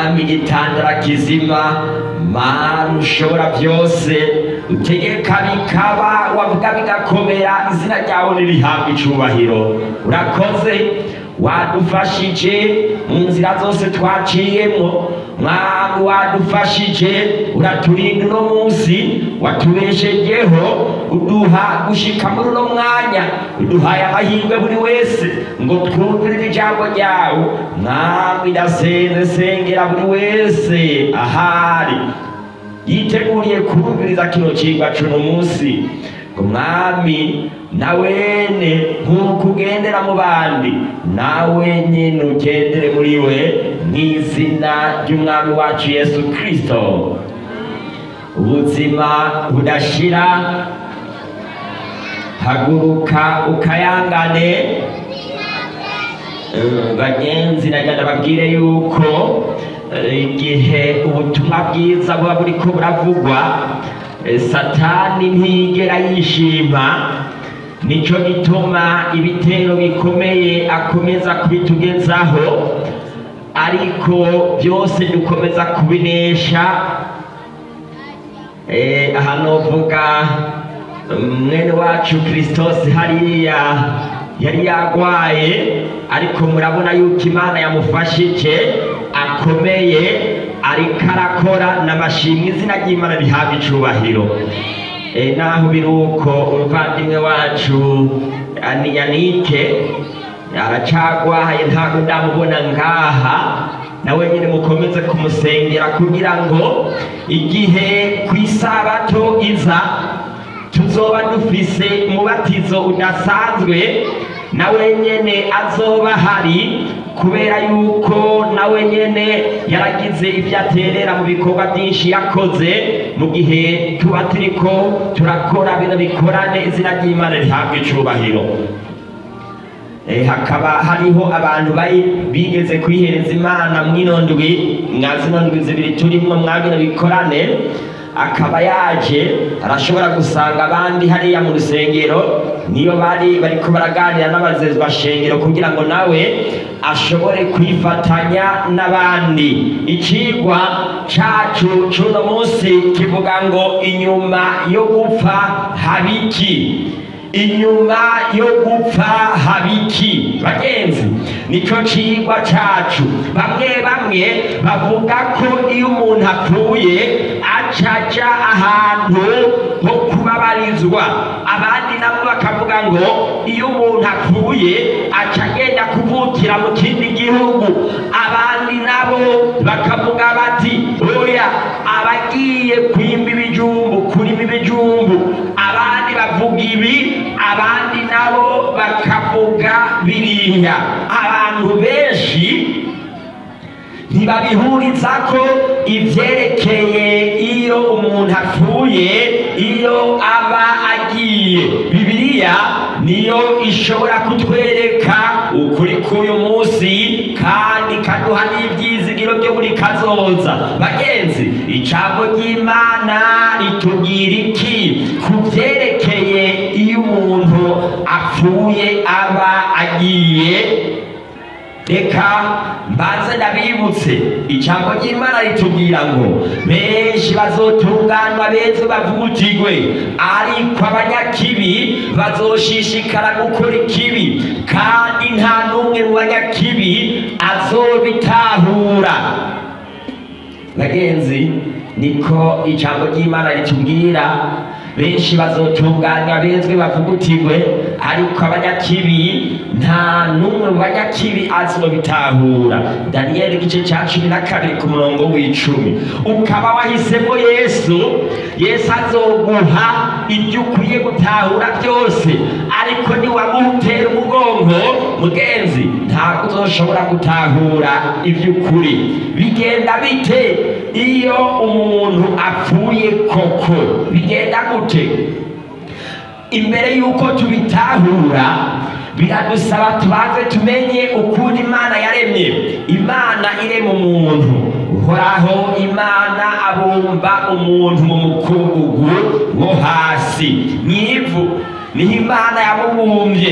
mwami gitandara kizima mana ushobora byose utegeka bikaba wavuga bigakomera izina ryawe nirihabwa icubahiro urakoze wadufashije mu nzira zose twaciyemo mwami wadufashije uraturinda uno munsi watubeshejeho uduha gushika muri uno mwanya uduhaye amahirwe buri wese ngo twumvire ijambo ryawe mwami ndasenze sengera buri wese ahari yiteguriye kumviriza kino cigwa cuno munsi ngo mwami nawene nk'uko ugendera mu bandi nawe nyine ugendere muri we mu izina ry'umwami wacu yesu kirisito ubuzima budashira haguruka ukayangane Eh, bagenzi nagenda babwire yuko eh, igihe ubutumwa bwiza buba buriko buravugwa eh, satani ntiyigera yishima nico gituma ibitero bikomeye akomeza kubitugezaho ariko byose dukomeza kubinesha Eh, aha novuga mwene wacu kirisitosi hariya yari yagwaye ariko murabona yuko imana yamufashije akomeye ariko arakora n'amashimwe izina ry'imana rihabwa icubahiro Eh, naho biri uko umuvandimwe wacu Ani- yanike aracagwaye ntabwo ndamubona ngaha nawe nyine mukomeze kumusengera kugira ngo igihe ku isabato iza tuzoba dufise umubatizo udasanzwe nawe nyene azoba hari kubera yuko nawe nyene yaragize ibyo aterera mu bikorwa byinshi yakoze mu gihe tuba turiko turakora bino bikorane izina ry'imana rihabwa icubahiro Eh, hakaba hariho abantu bari bigeze kwihereza imana mwino ndwi mwa zino ndwi zibiri turimwo mwa bino bikorane akaba yaje arashobora gusanga abandi hariya mu rusengero niyo bari bariko baraganira n'abazezwashengero kugira ngo nawe ashobore kwifatanya n'abandi icigwa cacu c'uno munsi kivuga ngo inyuma yo gupfa habiki inyuma yo gupfa habiki bagenzi nico cigwa cacu bamwe bamwe bavuga ko iyo umuntu apfuye acaja ahantu ho kubabarizwa abandi nabo bakavuga ngo iyo umuntu apfuye aca agenda kuvukira mu kindi gihugu abandi nabo bakavuga bati oya abagiye kwimba ibijumbu kurima ibijumbu abandi bavuga ibi abandi nabo bakavuga biriya abantu benshi ntibabihuriza ko ivyerekeye iyo umuntu apfuye iyo aba agiye bibiliya niyo ishobora kutwereka ukuri k'uyu munsi kandi ikaduha n'ivyizigiro byo buri kazoza bagenzi ijambo ry'imana ritubwira iki ku vyerekeye iyo umuntu apfuye aba agiye reka mbanze ndabibutse ijambo ry'imana ritubwira ngo benshi bazotunganwa beza bavugutigwe ariko abanyakibi bazoshishikara gukora ikibi kandi nta n'umwe mu banyakibi azobitahura bagenzi niko ijambo ry'imana ritubwira benshi bazotunganywa bezwe bavugutigwe ariko abanyakibi nta n'umwe mu banyakibi azobitahura daniyeli igice cya cumi na kabiri ku murongo w'icumi ukaba wahisemo yesu yesu azoguha ibyo ukwiye gutahura byose ariko niwamutera umugongo mugenzi ntabwo uzoshobora gutahura iby'ukuri bigenda bite iyo umuntu apfuye koko bigenda gute imbere y'uko tubitahura biradusaba tubanze tumenye ukuntu imana yaremye imana irema umuntu uhoraho imana abumba umuntu mu mukungugu wo hasi mu ivu niho imana yamubumbye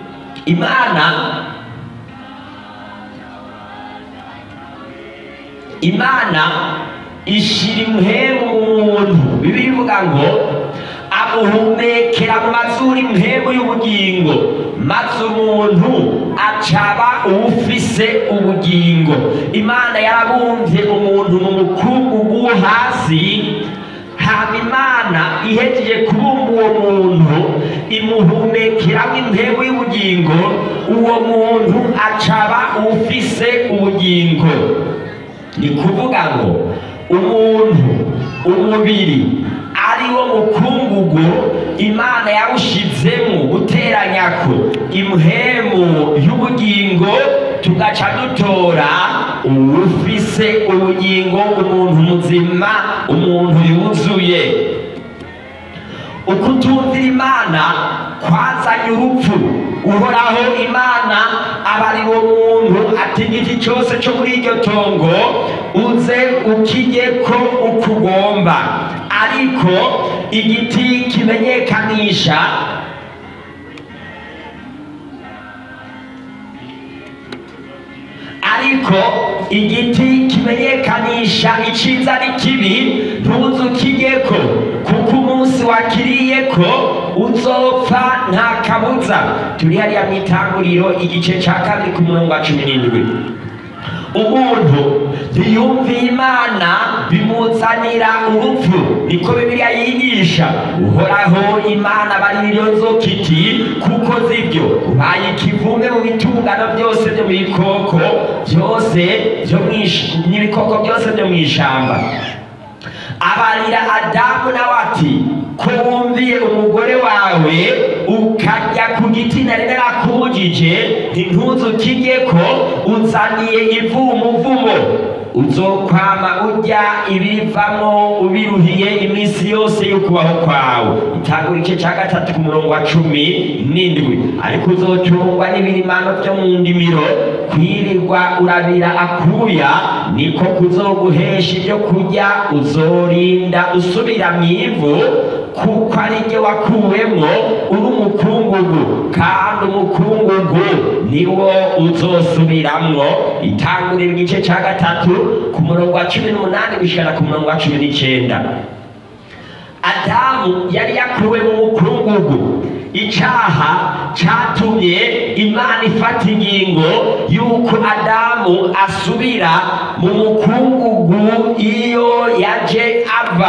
imana imana ishira impemu mu muntu bibiri ivuga ngo amuhumekera mu mazuru impemu y'ubugingo maze umuntu acaba uwufise ubugingo imana yarabumvye umuntu mu mukungugu wo hasi hama imana ihejeje kubumba uwo muntu imuhumekeramo impemu y'ubugingo uwo muntu acaba uwufise ubugingo ni kuvuga ngo umuntu umubiri ari wo mukungugu imana yawushizemo guteranyako impemu y'ubugingo tugaca dutora uwufise ubugingo umuntu muzima umuntu yuzuye ukutumvira imana kwazanye urupfu uhoraho imana aba ari wo muntu ati igiti cyose cyo muri iryo tongo uze ukirye ko ukugomba ariko igiti kimenyekanisha ariko igiti kimenyekanisha iciza n'ikibi ntuzukirye ko kuko umunsi wakiriye ko uzopfa nta kabuza turi hariya mu itanguriro igice cya kabiri ku murongo wa cumi n'indwi umuntu ntiyumviye imana bimuzanira urupfu niko bibiliya yigisha uhoraho imana bariryo nzoka iti kuko zibyo ubaye ikivume mu bitungano byose byo mu bikoko byose byo mu ish- n'ibikoko byose byo mu ishamba abarira adamu nawe ati ko wumviye umugore wawe ukarya ku giti nari narakubujije ntintuzukirye ko uzaniye ivu umuvumo uzokwama urya ibivamo ubiruhiye iminsi yose y'ukubaho kwawe itangura igice cya gatatu ku murongo wa cumi n'indwi ariko uzocungwa n'ibirimano byo mu ndimiro kwirirwa urabira akuya niko kuzoguhesha ibyo kurya uzorinda usubira mu ivu kuko ari ryo wakuwemwo uri umukungugu kandi umukungugu niwo uzosubiramwo itangurira igice cya gatatu ku murongo wa cumi n'umunani gushikana ku murongo wa cumi n'icyenda adamu yari yakuwe mu mukungugu icyaha cyatumye imana ifata ingingo y'uko adamu asubira mu mukungugu iyo yaje ava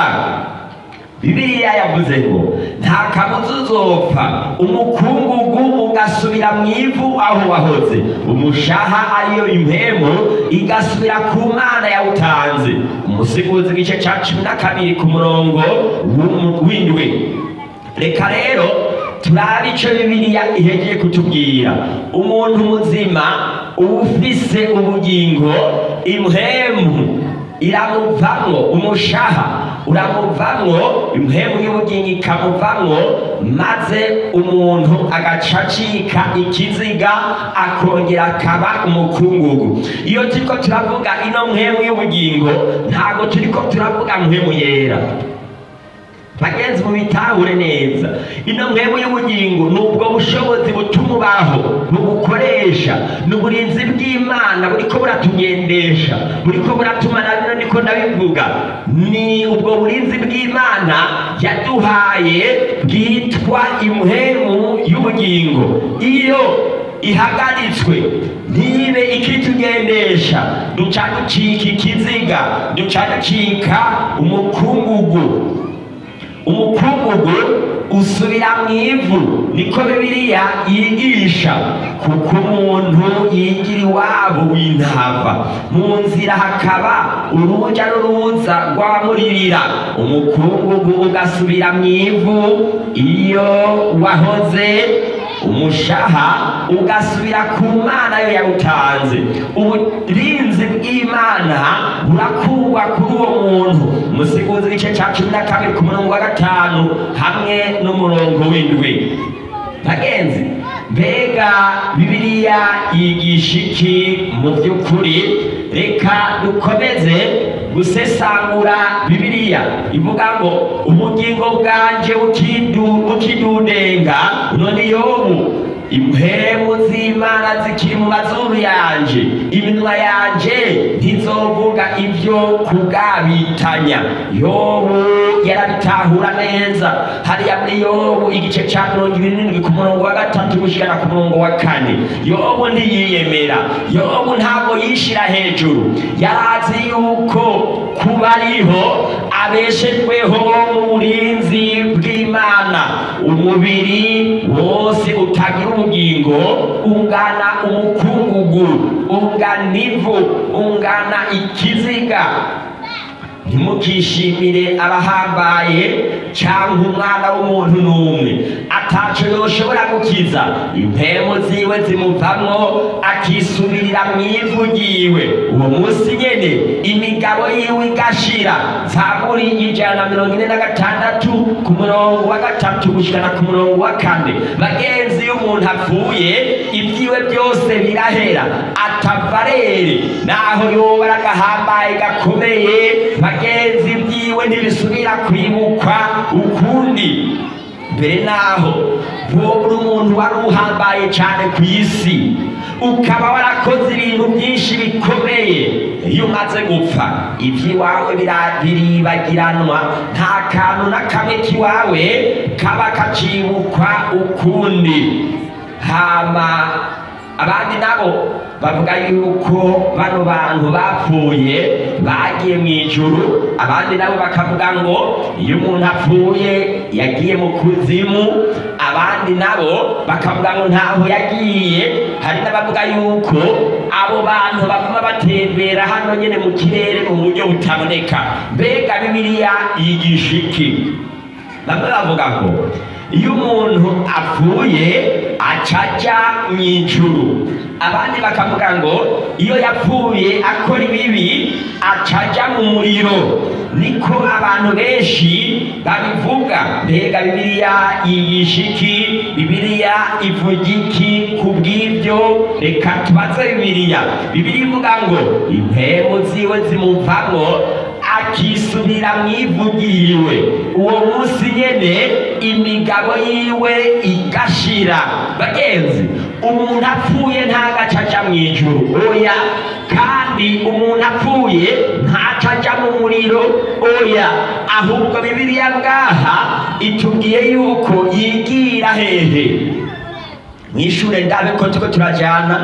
bibiliya yavuze ngo nta kabuza uzopfa umukungugu ugasubira mu ivu aho wahoze umushaha ariyo impemu igasubira ku mana yawutanze umusiguzi igice cya cumi na kabiri ku murongo w'umu- w'indwi reka rero turabe icyo bibiliya ihegeye kutubwira umuntu muzima ufise ubugingo impemu iramuvamwo umushaha uramuvamwo impemu y'ubugingo ikamuvamwo maze umuntu agaca acika ikiziga akongera akaba umukungugu iyo turiko turavuga ino mpemu y'ubugingo ntabwo turiko turavuga mpemu yera bagenzi mubitahure neza ino mpemu y'ubugingo ni ubwo bushobozi butuma ubaho bugukoresha ni uburinzi bw'imana buriko buratugendesha buriko buratuma na bino niko ndabivuga ni ubwo burinzi bw'imana yaduhaye bwitwa impemu y'ubugingo iyo ihagaritswe ntibe ikitugendesha duca ducika ikiziga duca ducika umukungugu umukungugu usubira mu ivu niko bibiliya yigisha kuko umuntu yigira iwabo w'intava mu nzira hakaba uruja n'uruza rw'abamuririra umukungugu ugasubira mu ivu iyo wahoze umushaha ugasubira ku mana yo yawutanze uburinzi bw'imana burakurwa kuri uwo muntu musiguzi igice cya cumi na kabiri ku murongo wa gatanu hamwe n'umurongo w'indwi bagenzi mbega bibiliya yigisha iki mu by'ukuri reka dukomeze gusesangura bibiliya ivuga ngo ubugingo bwanje bukidu- bukidudenga none yobu impemu z'imana zikiri mu mazuru yanje iminwa yanje ntizovuga ibyo kugabitanya yobu yarabitahura neza hariya muri yobu igice cya mirongo ibiri n'indwi ku murongo wa gatatu gushikana ku murongo wa kane yobu ntiyiyemera yobu ntabwo yishira hejuru yarazi yuko kuba ariho abeshejweho mu burinzi bw'imana umubiri wose utagira ubugingo ungana umukungugu ungana ivu ungana ikiziga ntimukishimire abahambaye cyangwa umwana w'umuntu n'umwe ataco yoshobora gukiza impemu ziwe zimuvamwo akisubirira mu ivu ryiwe uwo munsi nyene imigabo yiwe igashira zaburi ijana na mirongo ine na gatandatu ku murongo wa gatatu gushikana ku murongo wa kane bagenzi iyo umuntu apfuye ibyiwe byose birahera atavarere naho yoba ari agahambaye gakomeye bagenzi byiwe ntibisubira kwibukwa ukundi mbere naho wowe uri umuntu wari uhambaye cyane ku isi ukaba warakoze ibintu byinshi bikomeye iyo umaze gupfa iby'iwawe bira- biribagiranwa nta kantu na kamwe k'iwawe kaba kacibukwa ukundi hama abandi nabo bavuga yuko bano bantu bapfuye bagiye mu ijuru abandi nabo bakavuga ngo iyo umuntu apfuye yagiye mu kuzimu abandi nabo bakavuga ngo ntaho yagiye hari n'abavuga yuko abo bantu baguma batembera hano nyine mu kirere mu buryo butaboneka mbega bibiliya yigisha iki bamwe bavuga ngo iyo umuntu apfuye acaja mu ijuru abandi bakavuga ngo iyo yapfuye akora ibibi acaja mu muriro niko abantu benshi babivuga mbega bibiliya yigisha iki bibiliya ivuga iki ku bw'ibyo reka tubaze bibiliya bibiliya ivuga ngo impemu ziwe zimuvamwo akisubira mu ivu ryiwe uwo munsi nyene imigabo yiwe igashira bagenzi umuntu apfuye ntagaca aja mu ijuru oya kandi umuntu apfuye ntaca aja mu muriro oya ahubwo bibiliya ngaha itubwiye yuko yigira hehe mwishure ndabe ko turiko turajana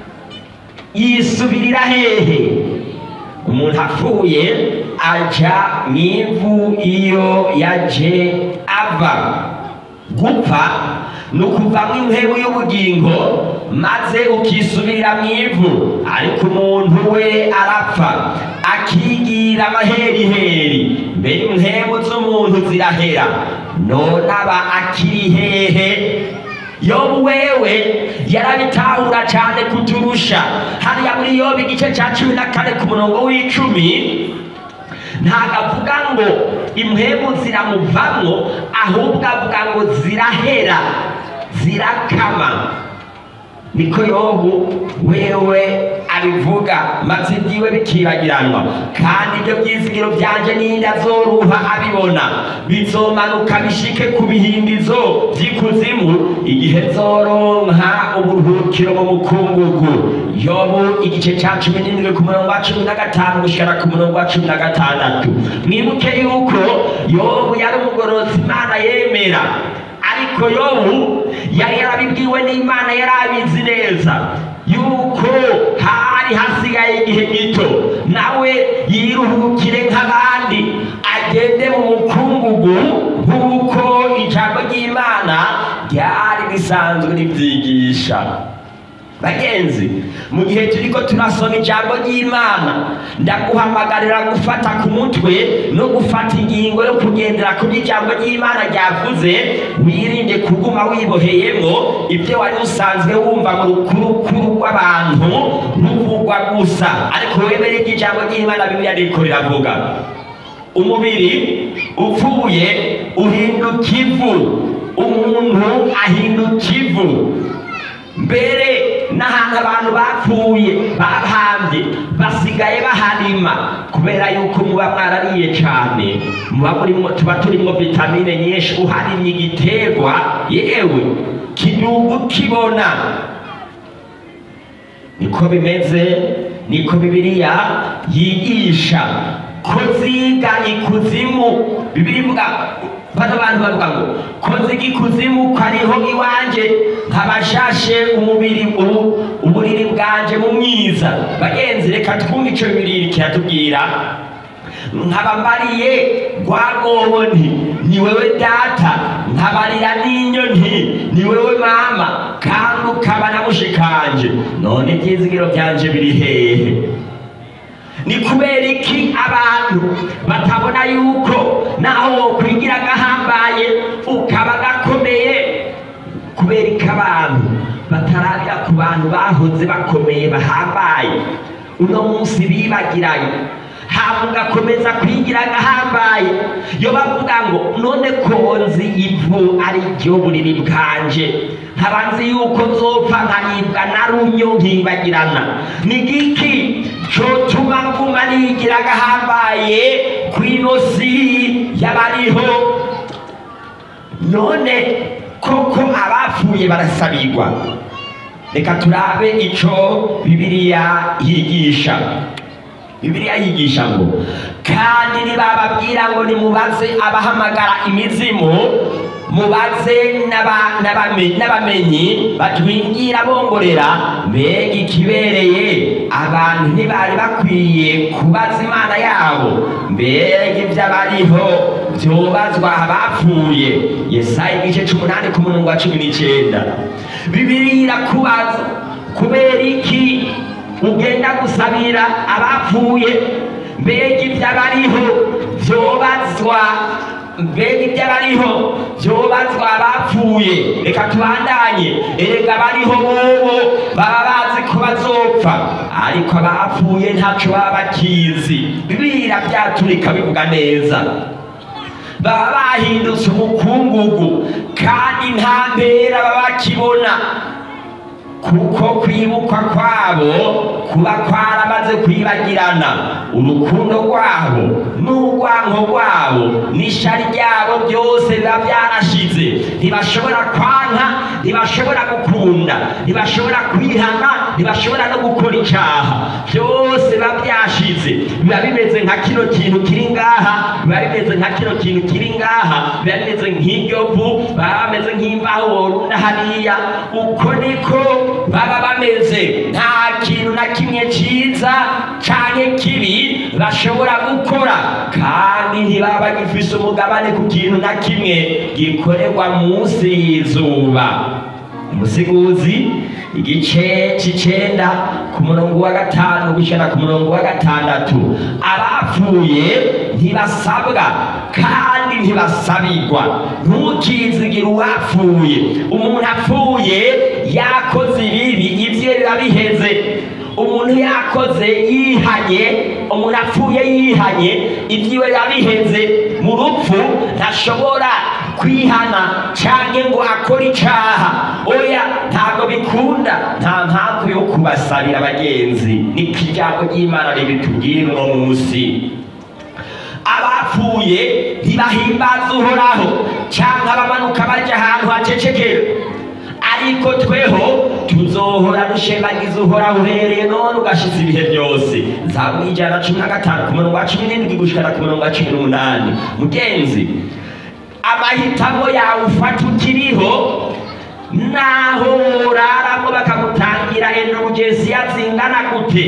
yisubirira hehe umuntu apfuye aja mu ivu iyo yaje ava gupfa ni ukuvamo impemu y'ubugingo maze ukisubirira mu ivu ariko umuntu we arapfa akigira amaheriheri mbere impemu z'umuntu zirahera none aba akiri hehe yobu wewe yarabitahura cyane kuturusha hariya muri yobu igice cya cumi na kane ku murongo w'icumi ntabwo avuga ngo impemu ziramuvamwo ahubwo avuga ngo zirahera zirakama niko yobu wewe abivuga maze ibyiwe bikibagiranwa kandi ibyo byizigiro byanje ninde azoruha abibona bizomanuka bishike ku bihindizo by'ikuzimu igihe zoronka uburuhukiro mu mukungugu yobu igice cya cumi n'indwi ku murongo wa cumi na gatanu gushikana ku murongo wa cumi na gatandatu mwibuke yuko yobu yari umugororotsi imana yemera ariko yobu yari yarabibwiwe n'imana yari abizi neza yuko hari hasigaye igihe gito nawe yiruhukire nk'abandi agende mu mukungugu nk'uko ijambo ry'imana ryari risanzwe ribyigisha bagenzi mu gihe turiko turasoma ijambo ry'imana ndaguhamagarira gufata ku mutwe no gufata ingingo yo kugendera ku ijambo ry'imana ryavuze wirinde kuguma wiboheyemo ibyo wari usanzwe wumva mu rukurukuru rw'abantu ruvugwa gusa ariko wemere ko ijambo ry'imana bibiliya riko riravuga umubiri upfuye uhinduka ivu umuntu ahinduka ivu mbere n'ahantu abantu bapfuye bahambye basigaye baharima kubera yuko muba mwarariye cyane muba murimo tuba turimo vitamine nyinshi uharimye igiterwa yewe kidugu kibona niko bimeze niko bibiliya yigisha ko ziga ikuzimu bibiri ivuga bano bantu bavuga ngo ko ziga ikuzimu ko ariho iwanje nkabashashe umubiri ubu uburiri bwanje mu mwiza bagenzi reka twumve ico bibiri kiratubwira nkaba mbariye rwagobo nti ni wewe data nkabarira n'inyo nti ni wewe mama kandi ukaba na mushikanje none ibyizigiro byanje biri hehe ni kubera iki abantu batabona yuko naho wokwigira agahambaye ukaba gakomeye kubera iki abantu batarabira ku bantu bahoze bakomeye bahambaye uno munsi bibagiranye hama ugakomeza kwigira agahambaye yo bavuga ngo none konzi ivu ari ryo buriri bwanje nkaba nzi yuko nzopfa nkaribwa na runyo nkibagirana ni giki cotuma nguma nigira agahambaye kw'ino si y'abariho none koko abapfuye barasabirwa reka turabe ico bibiliya yigisha bibiliya yigisha ngo kandi nibababwira ngo nimubaze abahamagara imizimu mubaze n'aba- n'abame- n'abamenyi batwingira bongorera mbega ikibereye abantu ntibari bakwiye kubaza imana yabo mbega ibyo abariho byobazwa abapfuye yesaya igice c'umunani ku murongo wa cumi n'icenda bibiliya irakubaza kubera iki ugenda gusabira abapfuye mbega ibyo abariho byobazwa mbega ibyo abariho byobazwa abapfuye reka tubandanye erega abariho bobo baba bazi ko bazopfa ariko abapfuye ntaco baba bakizi bibiliya byaturika bivuga neza baba bahindutse umukungugu kandi nta mpera baba bakibona kuko kwibukwa kwabo kuba kwaramaze kwibagirana urukundo rwabo n'urwanko rwabo n'ishari ryabo byose biba byarashize ntibashobora kwanka ntibashobora gukunda ntibashobora kwihana ntibashobora no gukora icyaha byose biba byashize biba bimeze nka kino kintu kiri ngaha biba bimeze nka kino kintu kiri ngaha biba bimeze nk'iryo vu baba bameze nk'imbaho worunda hariya uko niko baba bameze nta kintu na kimwe cyiza cyane kibi bashobora gukora kandi ntibaba bagifise umugabane ku kintu na kimwe gikorerwa munsi y'izuba umusiguzi igice c'icenda ku murongo wa gatanu gushana ku murongo wa gatandatu abapfuye ntibasabwa kandi ntibasabirwa ntukizigire uwapfuye umuntu apfuye yakoze ibibi ivyo biba biheze umuntu yakoze yihanye umuntu apfuye yihanye ibyiwe biba biheze mu rupfu ntashobora kwihana canke ngo akore icaha oya ntabwo bikunda nta mpamvu yo kubasabira abagenzi niko ijambo ry'imana ribitubwira uno munsi abapfuye ntibahimbaza uhoraho canke abamanuka baja ahantu hacecekera ariko tweho tuzohora dushebagiza uhoraho uhereye none ugashitsa ibihe byose zaburi ijana na cumi na gatanu ku murongo wa cumi n'indwi gushikana ku murongo wa cumi n'umunani mugenzi amahitamo yawe ufata ukiriho naho uraramo bakamutangira endurugesiya zingana gute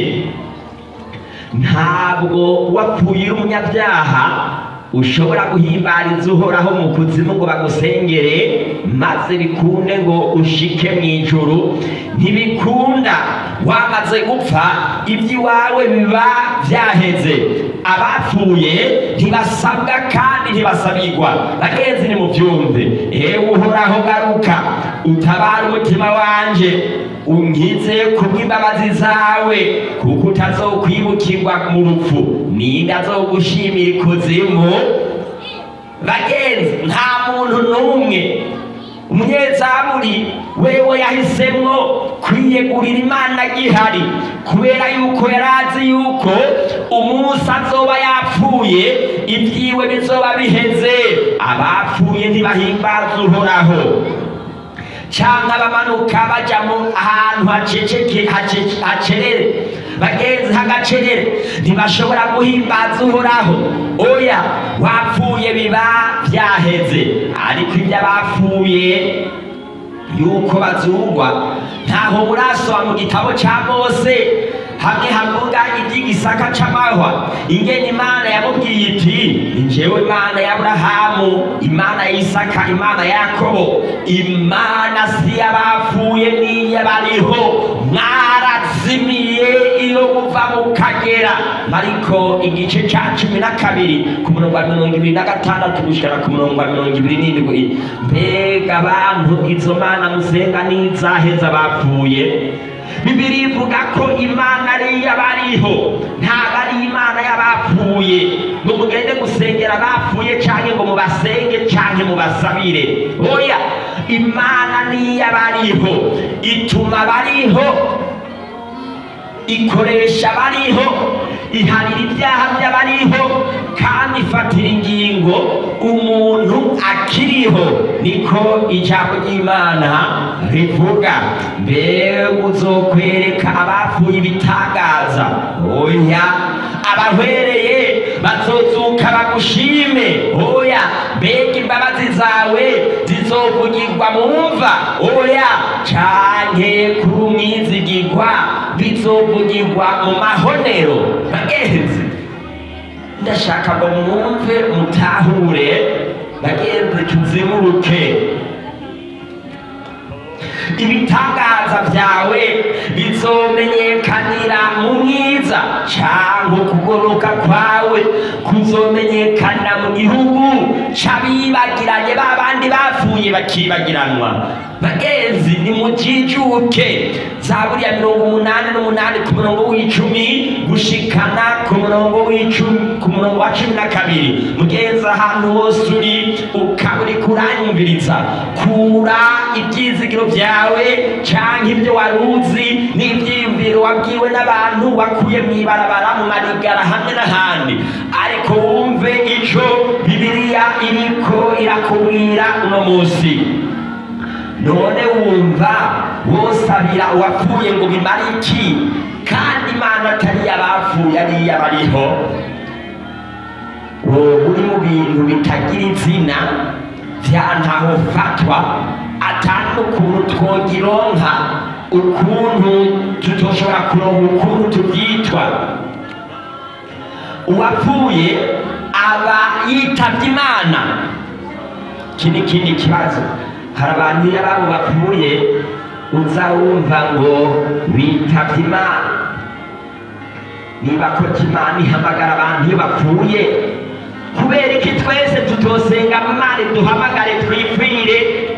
ntabwo wapfuye uri umunyabyaha ushobora guhimbariza uhoraho mu kuzimu ngo bagusengere maze bikunde ngo ushike mu ijuru ntibikunda wamaze gupfa iby'iwawe biba byaheze abapfuye ntibasabwa kandi ntibasabirwa bagenzi ni mubyumve ewe uhoraho garuka utabara umutima wanje unkize kubw'imbabazi zawe kuko utazokwibukirwa mu rupfu ninde azogushimira ikuzimu bagenzi nta muntu n'umwe umunyezaburi wewe yahisemwo kwiyegurira imana gihari kubera yuko yari azi yuko umunsi azoba yapfuye ibyiwe bizoba biheze abapfuye ntibahimbaza uhoraho cyangwa abamanuka bajya mu ahantu haceceke hace- hacerere bagenzi hagacerere ntibashobora guhimbaza uhoraho oya wapfuye biba byaheze ariko ibyo abapfuye yuko bazungwa ntaho murasoma mu gitabo cya mose hamwe havuga iby'igisaka c'amahwa ingene imana yamubwiye iti njyewe imana ya aburahamu imana ya isaka imana ya yakobo imana si y'abapfuye n'iy'abariho mwarazimiye iyo muva mukagera mariko igice ca cumi na kabiri ku murongo wa mirongo ibiri na gatandatu gushikana ku murongo wa mirongo ibiri n'indwi mbega abantu izo mana musenga n'izaheza bapfuye bibiri ivuga ko imana ari iy'abariho ntabwo ari imana y'abapfuye ngo mugende gusengera abapfuye cyangwa ngo mubasenge cyangwa mubasabire oya imana ni iy'abariho ituma abariho ikoresha abariho iharira ibyaha by'abariho kandi ifatira ingingo umuntu akiriho niko ijambo ry'imana rivuga mbega uzokwereka abapfuye ibitangaza oya abahwereye bazozuka bagushime oya mbega imbabazi zawe zizovugirwa mu mva oya canke kuri umwizigirwa bizovugirwa mu mahonero bagenzi ndashaka ngo mwumve mutahure bagenzi tuzimuruke ibitangaza byawe bizomenyekanira mu mwiza cyangwa ukugoroka kwawe kuzomenyekanira mu gihugu c'abibagiranye ba bandi bapfuye bakibagiranwa bagenzi nimujijuke zaburi ya mirongo umunani n'umunani ku murongo w'icumi gushikana ku murongo w'icumi ku murongo wa cumi na kabiri mugenzi ahantu hose uri ukaba uri kuranyumviriza kura ibyizigiro byawe cyangwa ibyo wari uzi n'ibyiyumviro wabwiwe n'abantu wakuye mu ibarabara mu marigara hamwe n'ahandi ariko wumve icyo bibiliya iriko irakubwira uno munsi none wumva wosabira uwapfuye ngo bimare iki kandi imana atari iy'abapfuye ari iy'abariho wowe uri mu bintu bitagira izina bya ntaho fatwa atari ukuntu twogironka ukuntu tutoshobora kuronka ukuntu tubyitwa uwapfuye aba yitabye imana iki ni ikindi kibazo hari abantu iyo ababo bapfuye uza wumva ngo bitabye imana niba ko imana ihamagara abantu iyo bapfuye kubera iki twese tutosenga imana duhamagare twipfire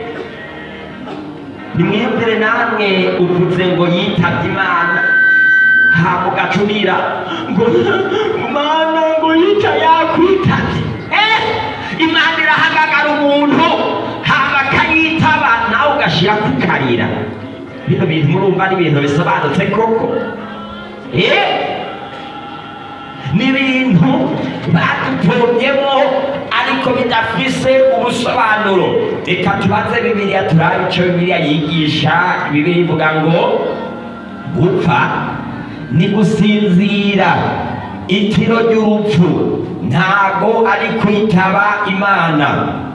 nimwiyumvire namwe uvuze ngo yitabye imana ntabwo gacurira ngo mana ngo yica yakwitabye eh imana irahamagara umuntu haba akayitaba nawe ugashyira kukarira bino bintu murumva ni ibintu bisobanutse koko eh ni ibintu badupfomyemo ariko bidafise ubusobanuro reka tubaze bibiliya turabe icyo bibiliya yigisha bibiliya ivuga ngo gupfa ni gusinzira itiro ry'urupfu ntago ari kwitaba imana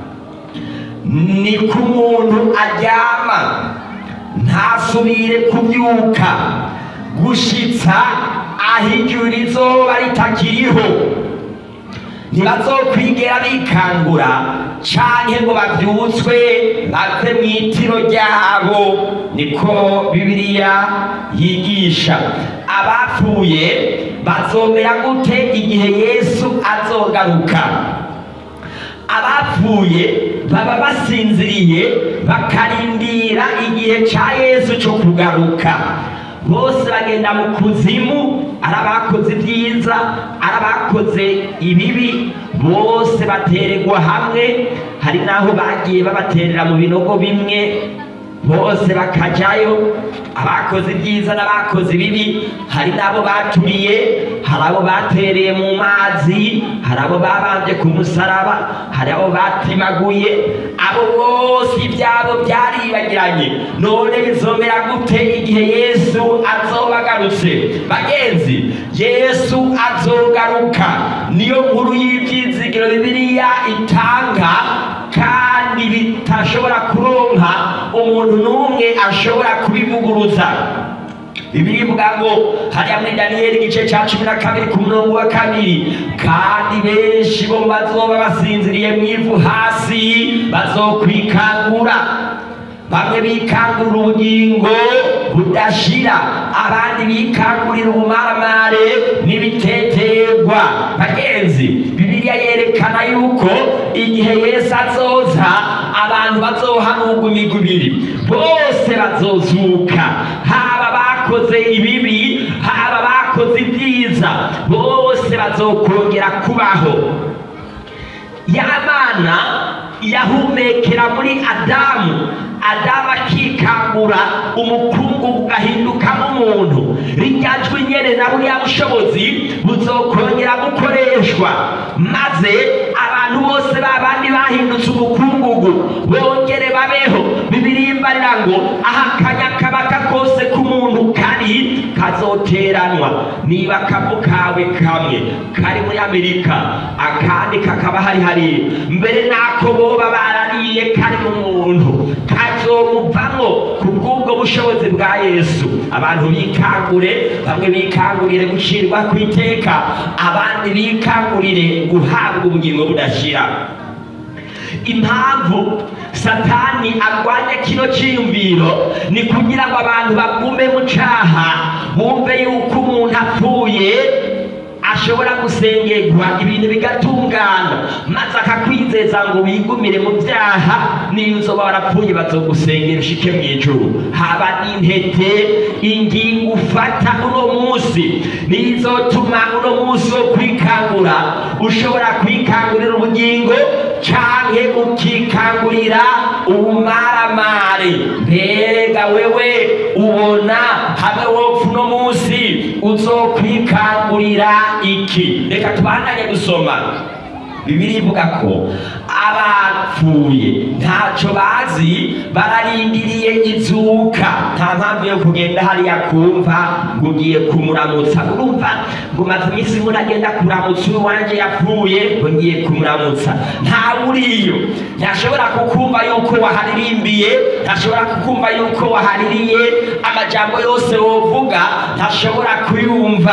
ni ku muntu aryama ntasubire kubyuka gushitsa aho ijuru rizoba ritakiriho ntibazokwigera bikangura canke ngo bavyutswe bave mu itiro ryabo niko bibiliya yigisha abapfuye bazomera gute igihe yesu azogaruka abapfuye baba basinziriye bakarindira igihe ca yesu co kugaruka bose bagenda mu kuzimu ari abakoze ibyiza ari abakoze ibibi bose batererwa hamwe hari n'aho bagiye babaterera mu binogo bimwe bose bakajyayo abakoze ibyiza n'abakoze ibibi hari n'abo baturiye hari abo batereye mu mazi hari abo babambye ku musaraba hari abo batimaguye abo bose ibyabo byaribagiranye none bizomera gute igihe yesu azoba agarutse bagenzi yesu azogaruka niyo nkuru y'ibyizigiro bibiliya itanga kandi bitashobora kuronka umuntu n'umwe ashobora kubivuguruza bibiliya ivuga ngo hariya muri daniyeli igice cya cumi na kabiri ku murongo wa kabiri kandi benshi bo bazoba basinziriye mu ivu hasi bazokwikangura bamwe bikangurira ubugingo budashira abandi bikangurira ubumaramare n'ibiteterwa bagenzi bibiliya yerekana yuko igihe yesu azoza abantu bazohanurwa imigwi ibiri bose bazozuka haba bakoze ibibi haba bakoze ibyiza bose bazokongera kubaho y'abana yahumekera muri adamu adamu akikangura umukungu ugahindukamo umuntu rijya jwi nyene na buriya bushobozi buzokongera gukoreshwa maze abantu bose babandi bahindutse umukungugu bongere babeho bibirimbarira ngo aha akanya kabaka kose k'umuntu kari kazoteranwa niba akavu kawe kamwe kari muri amerika akandi kakaba hari hariya mbere n'ako boba barariye kari mu muntu kazomuvamo ku bw'ubwo bushobozi bwa yesu abantu bikangure bamwe bikangurire gucirwa ku iteka abandi bikangurire guhabwa ubugingo budashira impamvu satani arwanya kino cyiyumviro ni kugira ngo abantu bagume mu cyaha bumve yuko umuntu apfuye ashobora gusengerwa ibintu bigatungana maze akakwizeza ngo wigumire mu byaha niyo uzoba warapfuye bazogusengera ushike mu ijuru haba n'intete ingingo ufata uno munsi nizotuma uno munsi wo kwikangura ushobora kwikangurira ubugingo canke ukikangurira ubumaramare mbega wewe ubona hamwe wopfa uno munsi uzokwikangurira iki reka tubandanye gusoma bibiri ivuga ko abapfuye ntacyo bazi bararindiriye izuka nta mpamvu yo kugenda hariya kumva ngo ugiye kumuramutsa urumva ngo maze iminsi muragenda kuramutsa uyu wanjye yapfuye ngo ngiye kumuramutsa ntawe uriyo ntashobora kukumva yuko waharirimbiye ntashobora kukumva yuko wahaririye amajambo yose wovuga ntashobora kuyumva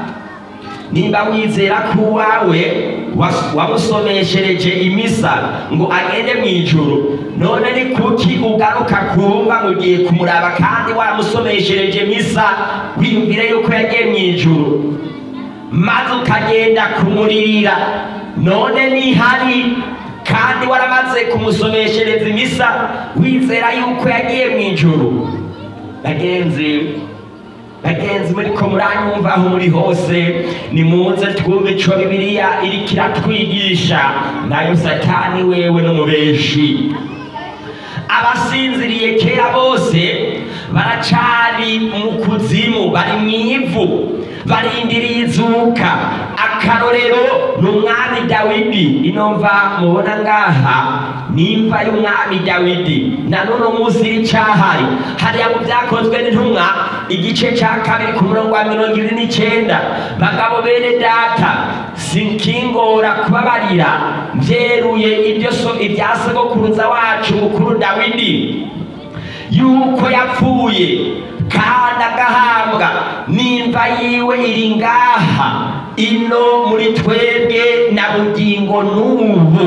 nimba wizera ko uwawe wamusomeshereje imisa ngo agende mu ijuru none ni kuki ugaruka kumva ngo ugiye kumuraba kandi wamusomeshereje misa wiyumvire yuko yagiye mu ijuru maze ukagenda kumuririra none nihari kandi waramaze kumusomeshereza imisa wizera yuko yagiye mu ijuru bagenzi bagenzi muri ko muranyumva aho muri hose nimuze twumve ico bibiliya iriko iratwigisha nayo satani wewe n'umubeshi abasinziriye kera bose baracari mu kuzimu bari mu ivu barindiriye izuka akarorero ni umwami dawidi ino mva mubona ngaha ni imva y'umwami dawidi na none munsi y'icahari hariya mu byakozwe n'intumwa igice cya kabiri ku murongo wa mirongo ibiri n'icyenda bagabo bene data sinkingora kubabarira byeruye ibyo so ibya sogokuruza wacu mukuru dawidi yuko yapfuye kandi agahambwa n'imva yiwe iri ngaha ino muri twebwe na bugingo n'ubu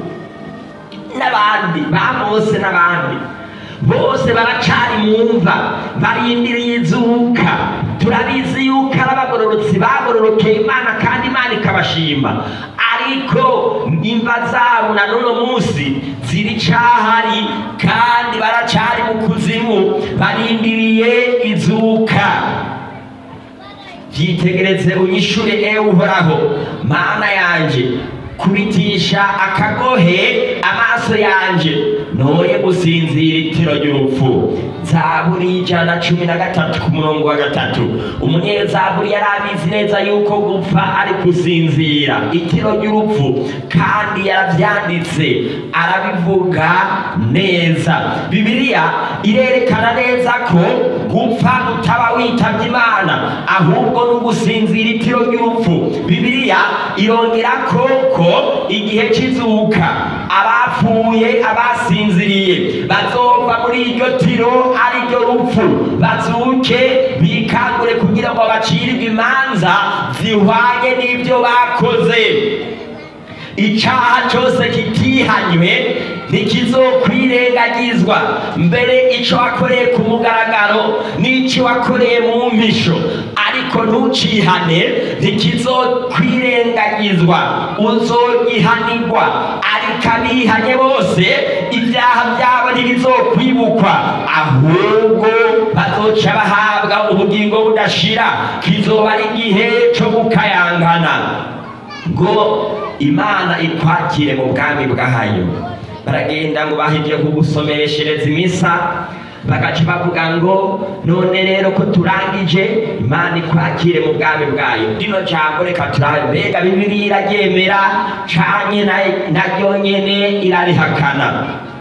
n'abandi ba mose n'abandi bose baracari mu mva barindiriye izuka turabizi yuko ari abagororotsi bagororokeye imana kandi imana ikabashima ariko imva zabo na none munsi ziri cahari kandi baracari mu kuzimu barindiriye izuka byitegereze unyishure ewe uhoraho mana yanje kubitisha akagohe amaso yanje noye gusinzira itiro ry'urupfu zaburi ijana na cumi na gatatu ku murongo wa gatatu umunyezaburi yari abizi neza yuko gupfa ari gusinzira itiro ry'urupfu kandi yaravyanditse arabivuga neza bibiliya irerekana neza ko gupfa utaba witavye imana ahubwo ni ugusinzira itiro ry'urupfu bibiliya irongera koko igihe c'izuka abapfuye abasinziriye bazova muri iryo tiro ari ryo rupfu bazuke bikangure kugira ngo bacirirwe imanza zihwanye n'ibyo bakoze icaha cyose kitihanywe ntikizokwirengagizwa mbere ico wakoreye ku mugaragaro n'ico wakoreye mu mpisho ariko ntucihane ntikizokwirengagizwa uzogihanirwa ariko abihanye bose ibyaha byabo ntibizokwibukwa ahubwo bazoca bahabwa ubugingo budashira kizoba ari igihe co gukayangana ngo imana ikwakire mu bwami bwayo baragenda ngo bahije kugusomeshereza imisa bagaca bavuga ngo none rero ko turangije imana ikwakire mu bwami bwayo rino jambo reka turabe mbega bibiri iraryemera canke na- naryo nyene irarihakana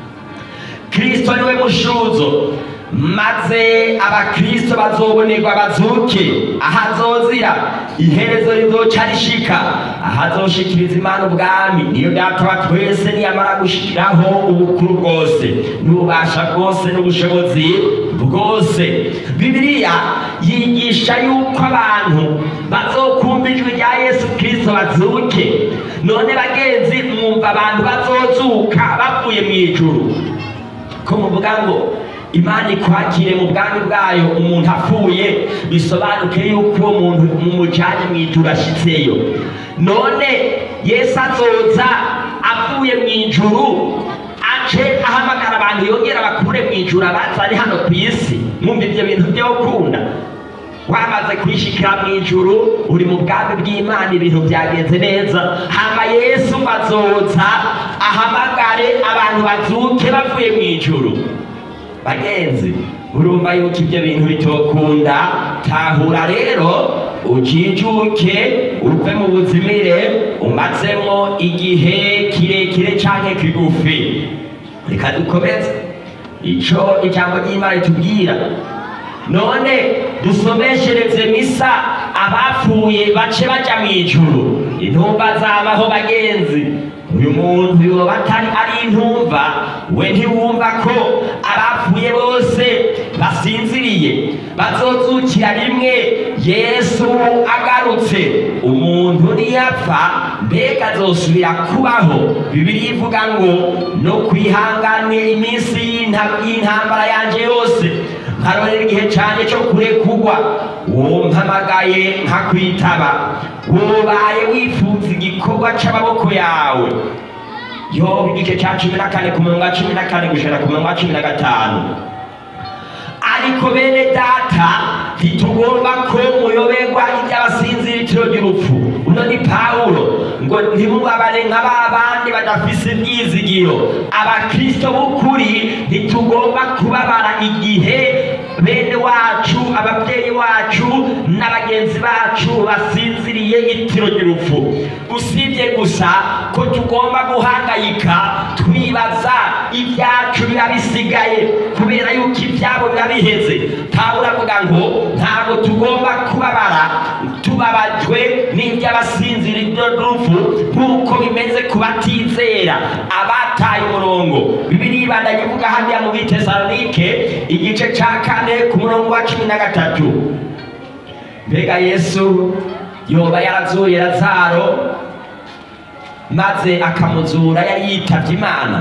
kristo niwe mushuzo maze abakristo bazobonerwa bazuke ahazozira iherezo rizoca rishika ahazoshikiriza imana ubwami niyo data wa twese niyamara gushikiraho ubukuru bwose n'ububasha bwose n'ubushobozi bwose bibiliya yigisha yuko abantu bazokumva ijwi rya yesu kristo bazuke none bagenzi mwumva abantu bazozuka bavuye mu ijuru ko muvuga ngo imana ikwakire mu bwami bwayo umuntu apfuye bisobanuke yuko uwo muntu mumujyanye mu ijuru ashyitseyo none yesu azoza avuye mu ijuru ace ahamagara abantu yongera bakure mu ijuru abazane hano ku isi mwumva ibyo bintu byo gukunda wamaze kwishikira mu ijuru uri mu bwami bw'imana ibintu byagenze neza hama yesu azoza ahamagare abantu bazuke bavuye mu ijuru bagenzi urumva yuko ibyo bintu bitokunda tahura rero ujijuke uve mu buzimire umazemo igihe kirekire canke kigufi reka dukomeze ico ijambo ry'imana ritubwira none dusomeshereze misa abapfuye bace baja mu ijuru intumva zabaho bagenzi uyu muntu yoba atari ari intumva we ntiwumva ko abapfuye bose basinziriye bazozukira rimwe yesu agarutse umuntu niyapfa mbega azosubira kubaho bibiri ivuga ngo no kwihanganira iminsi y'inta- y'intambara yanje yose nkarorera igihe cyane cyo kurekugwa wompamagaye nkakwitaba wobaye wifuza igikorwa c'amaboko yawe yoba igice cya cumi na kane ku murongo wa cumi na kane gushira ku murongo wa cumi na gatanu ariko bene data ntitugomba ko muyoberwa iby'abasinziritiro ry'urupfu uno ni pawulo ngo ntimubabare nka ba bandi badafise ibyizigiro abakristo b'ukuri ntitugomba kubabara igihe bene wacu ababyeyi wacu n'abagenzi bacu basinziriye itiro ry'urupfu usibye gusa ko tugomba guhangayika twibaza ibyacu biba bisigaye kubera yuko ibyabo biba biheze pawulo avuga ngo ntabwo tugomba kubabara tubabajwe n'iby'abasinzira ry'urupfu nk'uko bimeze ku batizera abataye umurongo bibiri ibandanye ivuga hariya mu bitesalonike igice cya kane ku murongo wa cumi na gatatu mbega yesu yoba yarazuye lazaro maze akamuzura yari yitavye imana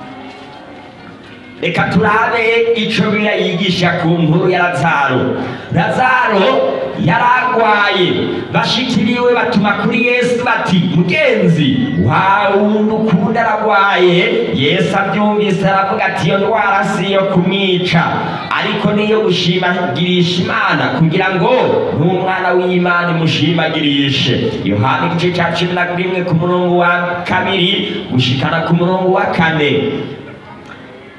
reka turabe ico bibiliya yigisha ku nkuru ya lazaro lazaro yaragwaye bashikiriwe batuma kuri yesu bati mugenzi wawundi ukunda aragwaye yesu abyumvise aravuga ati iyo ndwara si iyo kumwica ariko niyo gushimagirisha imana kugira ngo n'umwana w'imana imushimagirishe yohana igice cya cumi na rimwe ku murongo wa kabiri gushikana ku murongo wa kane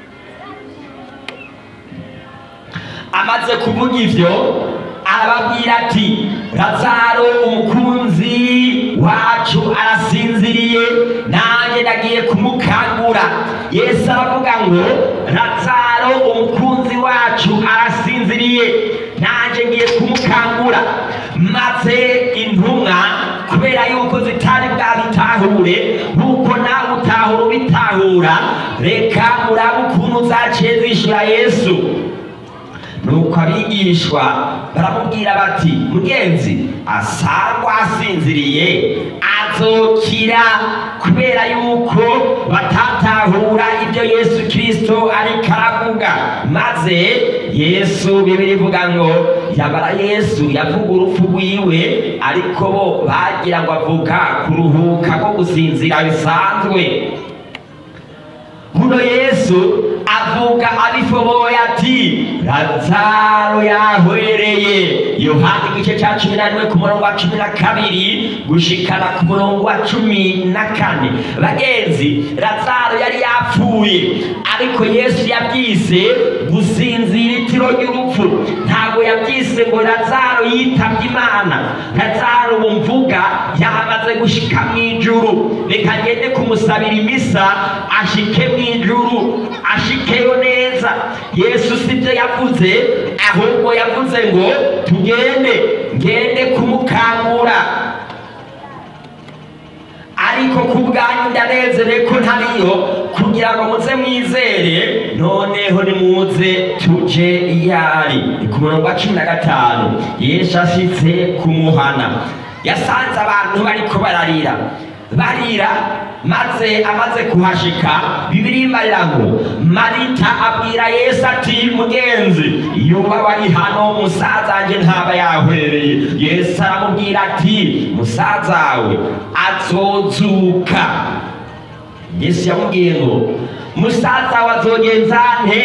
amaze kuvuga ivyo arababwira ati lazaro umukunzi wacu arasinziriye nanjye nagiye kumukangura yesu aravuga ngo lazaro umukunzi wacu arasinziriye nanjye ngiye kumukangura maze intumwa kubera yuko zitari bwabitahure nk'uko nawe utahura ubitahura reka murabe ukuntu zaciye zishyura yesu nuko abigishwa baramubwira bati mugenzi asangwa asinziriye azokira kubera yuko batatahura ibyo yesu kirisito ariko aravuga maze yesu bibiri ivuga ngo yabara yesu yavuga urupfu rwiwe ariko bo bagira ngo avuga kuruhuka ko gusinzira bisanzwe muno yesu avuga abifoboye ati lazaro yahwereye yohani igice cya cumi na rimwe ku murongo wa cumi na kabiri gushikana ku murongo wa cumi na kane bagenzi lazaro yari yapfuye ariko yesu yabyise gusinzira itiro ry'urupfu ntabwo yabyise ngo lazaro yitabye imana lazaro bumvuga yamaze gushika mu ijuru reka ngende kumusabira imisa ashike mu ijuru ashikeyo neza yesu sibyo yavuze ahubwo yavuze ngo tugende ngende kumukangura ariko ku bwanyu ndanezere ko ntariyo kugira ngo muze mwizere noneho nimuze tuje iyari ni ku murongo wa cumi na gatanu yesu ashitse kumuhana yasanze abantu bariko bararira barira maze amaze kuhashika bibiri imarira ngo marita abwira yesu ati mugenzi yuba wari hano musaza wanje ntaba yahwereye yesu aramubwira ati musazawe azozuka yesu yamubwiye ngo musaza we azogenza nte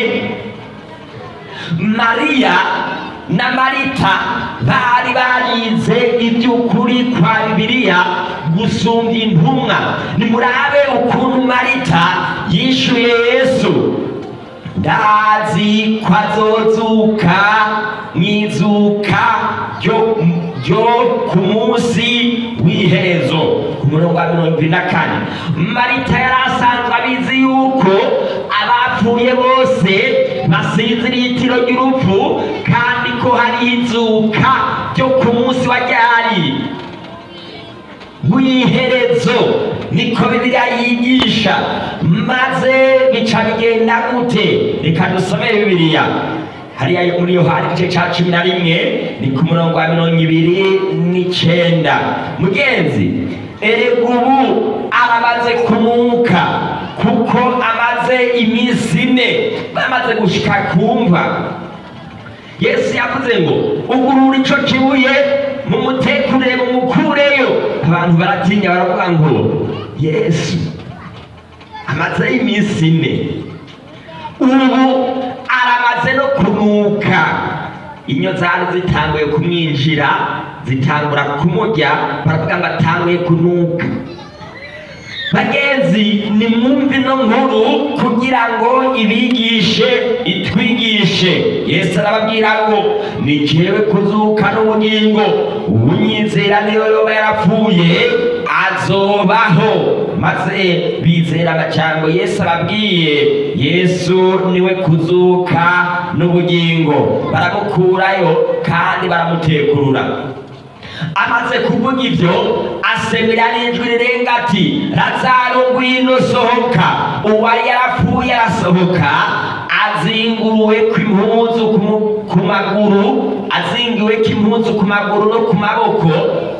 mariya na marita bari barize iby'ukuri kwa bibiliya gusumbya intumwa nimurabe ukuntu marita yishuye yesu ndazi ko azozuka mu izuka ryo ryo ku munsi w'iherezo ku murongo wa mirongo ibiri na kane marita yari asanzwe abizi yuko abapfuye bose basinziriye itiro ry'urupfu kandi ko hariho izuka ryo ku munsi wa ryari w'iherezo niko bibiliya yigisha maze bica bigenda gute reka dusome bibiliya hariya muri yohani igice cya cumi na rimwe ni ku murongo wa mirongo ibiri n'icenda mugenzi erega ubu aramaze kumuka kuko amaze iminsi ine bamaze gushika kumva yesu yavuze ngo ugurura ico kibuye mumutekurire mumukureyo abantu baratinya baravuga ngo yesu amaze iminsi ine ubu aramaze no kunuka inyo zari zitanguye kumwinjira zitangura kumurya baravuga ngo atanguye kunuka bagenzi nimwumve ino nkuru kugira ngo ibigishe itwigishe yesu arababwira ngo ni jewe kuzuka n'ubugingo unyizera niyo yoba yarapfuye azobaho maze bizera amacyango yesu ababwiye yesu niwe kuzuka n'ubugingo baramukurayo kandi baramutekurura amaze kuvuga ibyo asemera n'ijwi rirenga ati lazaro ngwino sohoka uwari yarapfuye arasohoka azinguruwe kw'impuzu ku mu- ku maguru azingiwe kw'impuzu ku maguru no ku maboko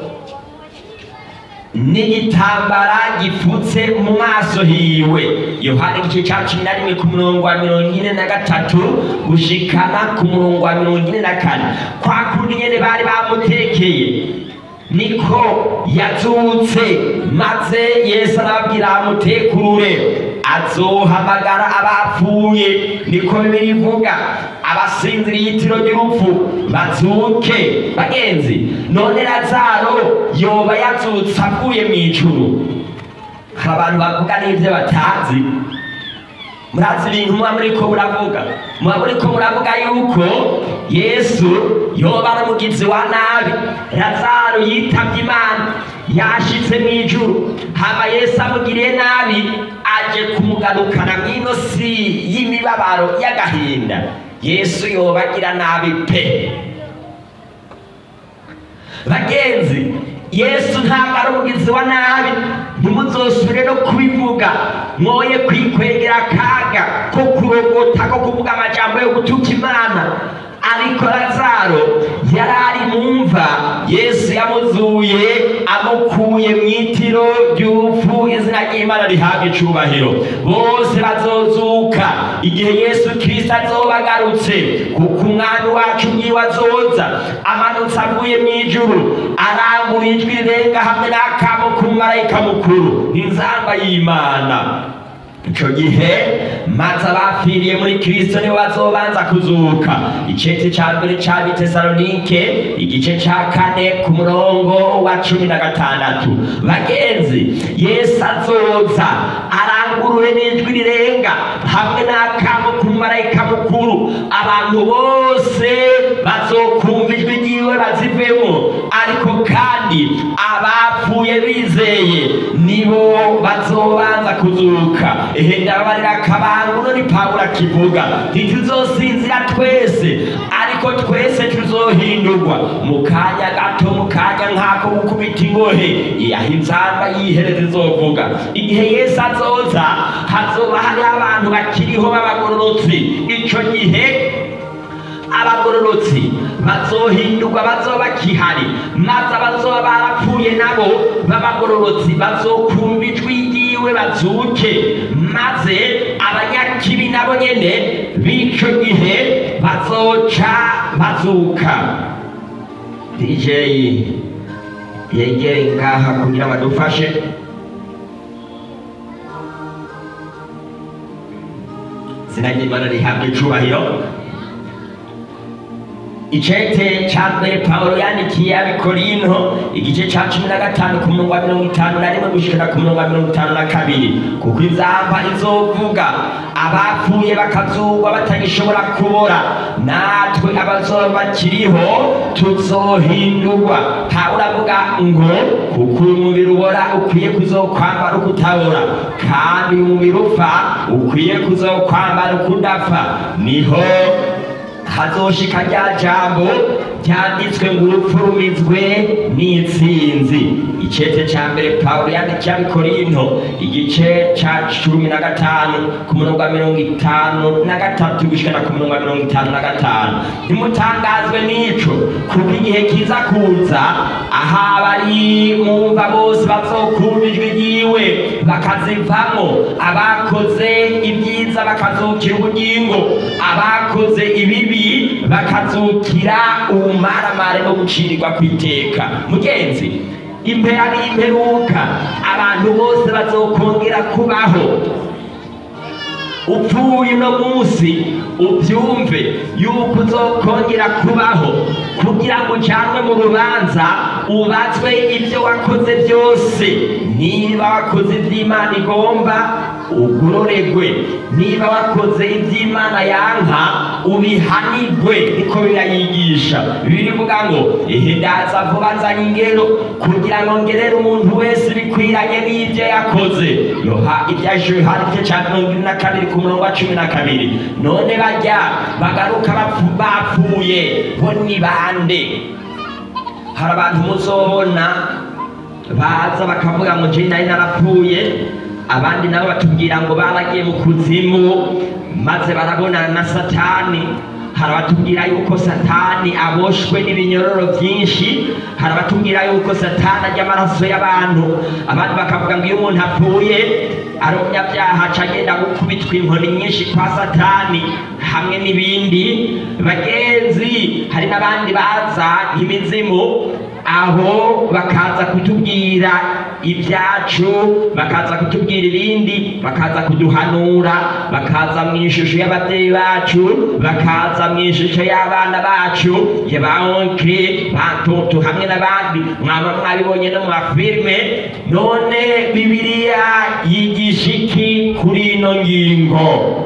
n'igitambara gipfutse mu maso hiwe yohana igice cya cumi na rimwe ku murongo wa mirongo ine na gatatu gushikana ku murongo wa mirongo ine na kane kwa kundi nyene bari bamutekeye niko yazutse maze yesu arababwira amutekurure azohamagara abapfuye niko bibiri ivuga abasinziriye itiro ry'urupfu bazuke bagenzi none lazaro yoba yazutse avuye mu ijuru hari abantu bavuga n'ibyo batazi murazi ibintu muba muriko muravuga muba muriko muravuga yuko yesu yoba ari umugizi wa nabi lazaro yitavye imana yashitse mu ijuru hama yesu amugiriye nabi aje kumugarukana mw'ino si y'imibabaro y'agahinda yesu yoba agira nabi pe bagenzi yesu ntabwo ari umugizi wa nabi ntimuzosubire no kubivuga mwoye kwikwegera akaga ko kurogota ko kuvuga amajambo yo gutuka imana ariko lazaro yari ari mu mva yesu yamuzuye amukuye mu itiro ry'urupfu izina ry'imana rihabwa icubahiro bose bazozuka igihe yesu kirisito azoba agarutse kuko umwami wacu mwiwe azoza amanutse avuye mu ijuru arangura ijwi rirenga hamwe n'akamo k'umumarayika mukuru n'inzamba y'imana ico gihe maze abapfiriye muri kristo nibo bazobanza kuzuka icete ca mbere ca bitesalonike igice ca kane ku murongo wa cumi na gatandatu bagenzi yesu azoza arangurure n'ijwi rirenga hamwe n'akamo ku marayika mukuru abantu bose bazokumva ijwi ryiwe bazivemo ariko kandi abapfuye bizeye nibo bazobanza kuzuka ehe ndababarira akabanguno ni pawulo akivuga ntituzosinzira twese ariko twese tuzohindurwa mu kanya gato mu kanya nk'ako gukubita ingohe yaho inzamba yihereza izovuga igihe yesu azoza hazoba hariho abantu bakiriho b'abagororotsi ico gihe abagororotsi bazohindurwa bazoba bakihari maze abazoba barapfuye nabo b'abagororotsi bazokumva ijwi ryiwe bazuke maze abanyakibi nabo nyene b'ico gihe bazoca bazuka dj yegere ngaha kugira ngo adufashe izina ry'imana rihabwa icubahiro icete ca mbere pawulo yandikiye abikorinto igice ca cumi na gatanu ku murongo wa mirongo itanu na rimwe gushikana ku murongo wa mirongo itanu na kabiri kuko inzamba izovuga abapfuye bakazugwa batagishobora kubora natwe abazoba bakiriho tuzohindurwa pawulo avuga ngo kuko uyu mubiri ubora ukwiye kuzokwambara uko utabora kandi uyu mubiri upfa ukwiye kuzokwambara uko udapfa niho hazoshika rya jambo ryanditswe ngo urupfu rumizwe n'intsinzi icete ca mbere pawulo yandikiye abikorinto igice ca cumi na gatanu ku murongo wa mirongo itanu na gatatu gushikana ku murongo wa mirongo itanu na gatanu ntimutangazwe n'ico kuko igihe kiza kuza aho abari mumva bose bazokumva ijwi ryiwe bakazivamo abakoze ibyiza bakazukira ubugingo abakoze ibibi bakazukira ubumaramare no gucirirwa kw'iteka mugenzi impera n'imperuka abantu bose bazokongera kubaho upfuye uno munsi ubyumve yuko uzokongera kubaho kugira ngo ujanwe mu rubanza ubazwe ibyo wakoze byose niba wakoze iby'imana igomba ugororegwe niba wakoze iby'imana yanka ubihanigwe niko birayigisha birivuga ngo ihe ndaza vuba nzanye ingero kugira ngo ngerere umuntu wese bikwiranye n'ibyo yakoze yoha ibyaje yohana igice cya mirongo ine na kabiri ku murongo wa cumi na kabiri none bajya bagaruka bapfu- bapfuye bo ni bande hari abantu muzobona baza bakavuga ngo je nari narapfuye abandi nabo batubwira ngo baragiye mu kuzimu maze barabonana na satani hari abatubwira yuko satani aboshwe n'ibinyororo byinshi hari abatubwira yuko satani ajya amaraso y'abantu abandi bakavuga ngo iyo umuntu apfuye ari umunyabyaha aca agenda gukubitwa inkoni nyinshi kwa satani hamwe n'ibindi bagenzi hari n'abandi baza nk'imizimu aho bakaza kutubwira ibyacu bakaza kutubwira ibindi bakaza kuduhanura bakaza mu ishusho y'ababyeyi bacu bakaza mu ishusho y'abana bacu ya ba onkire ba toto hamwe n'abandi mwaba mwabibonye no mu mafilime none bibiliya yigisha iki kuri ino ngingo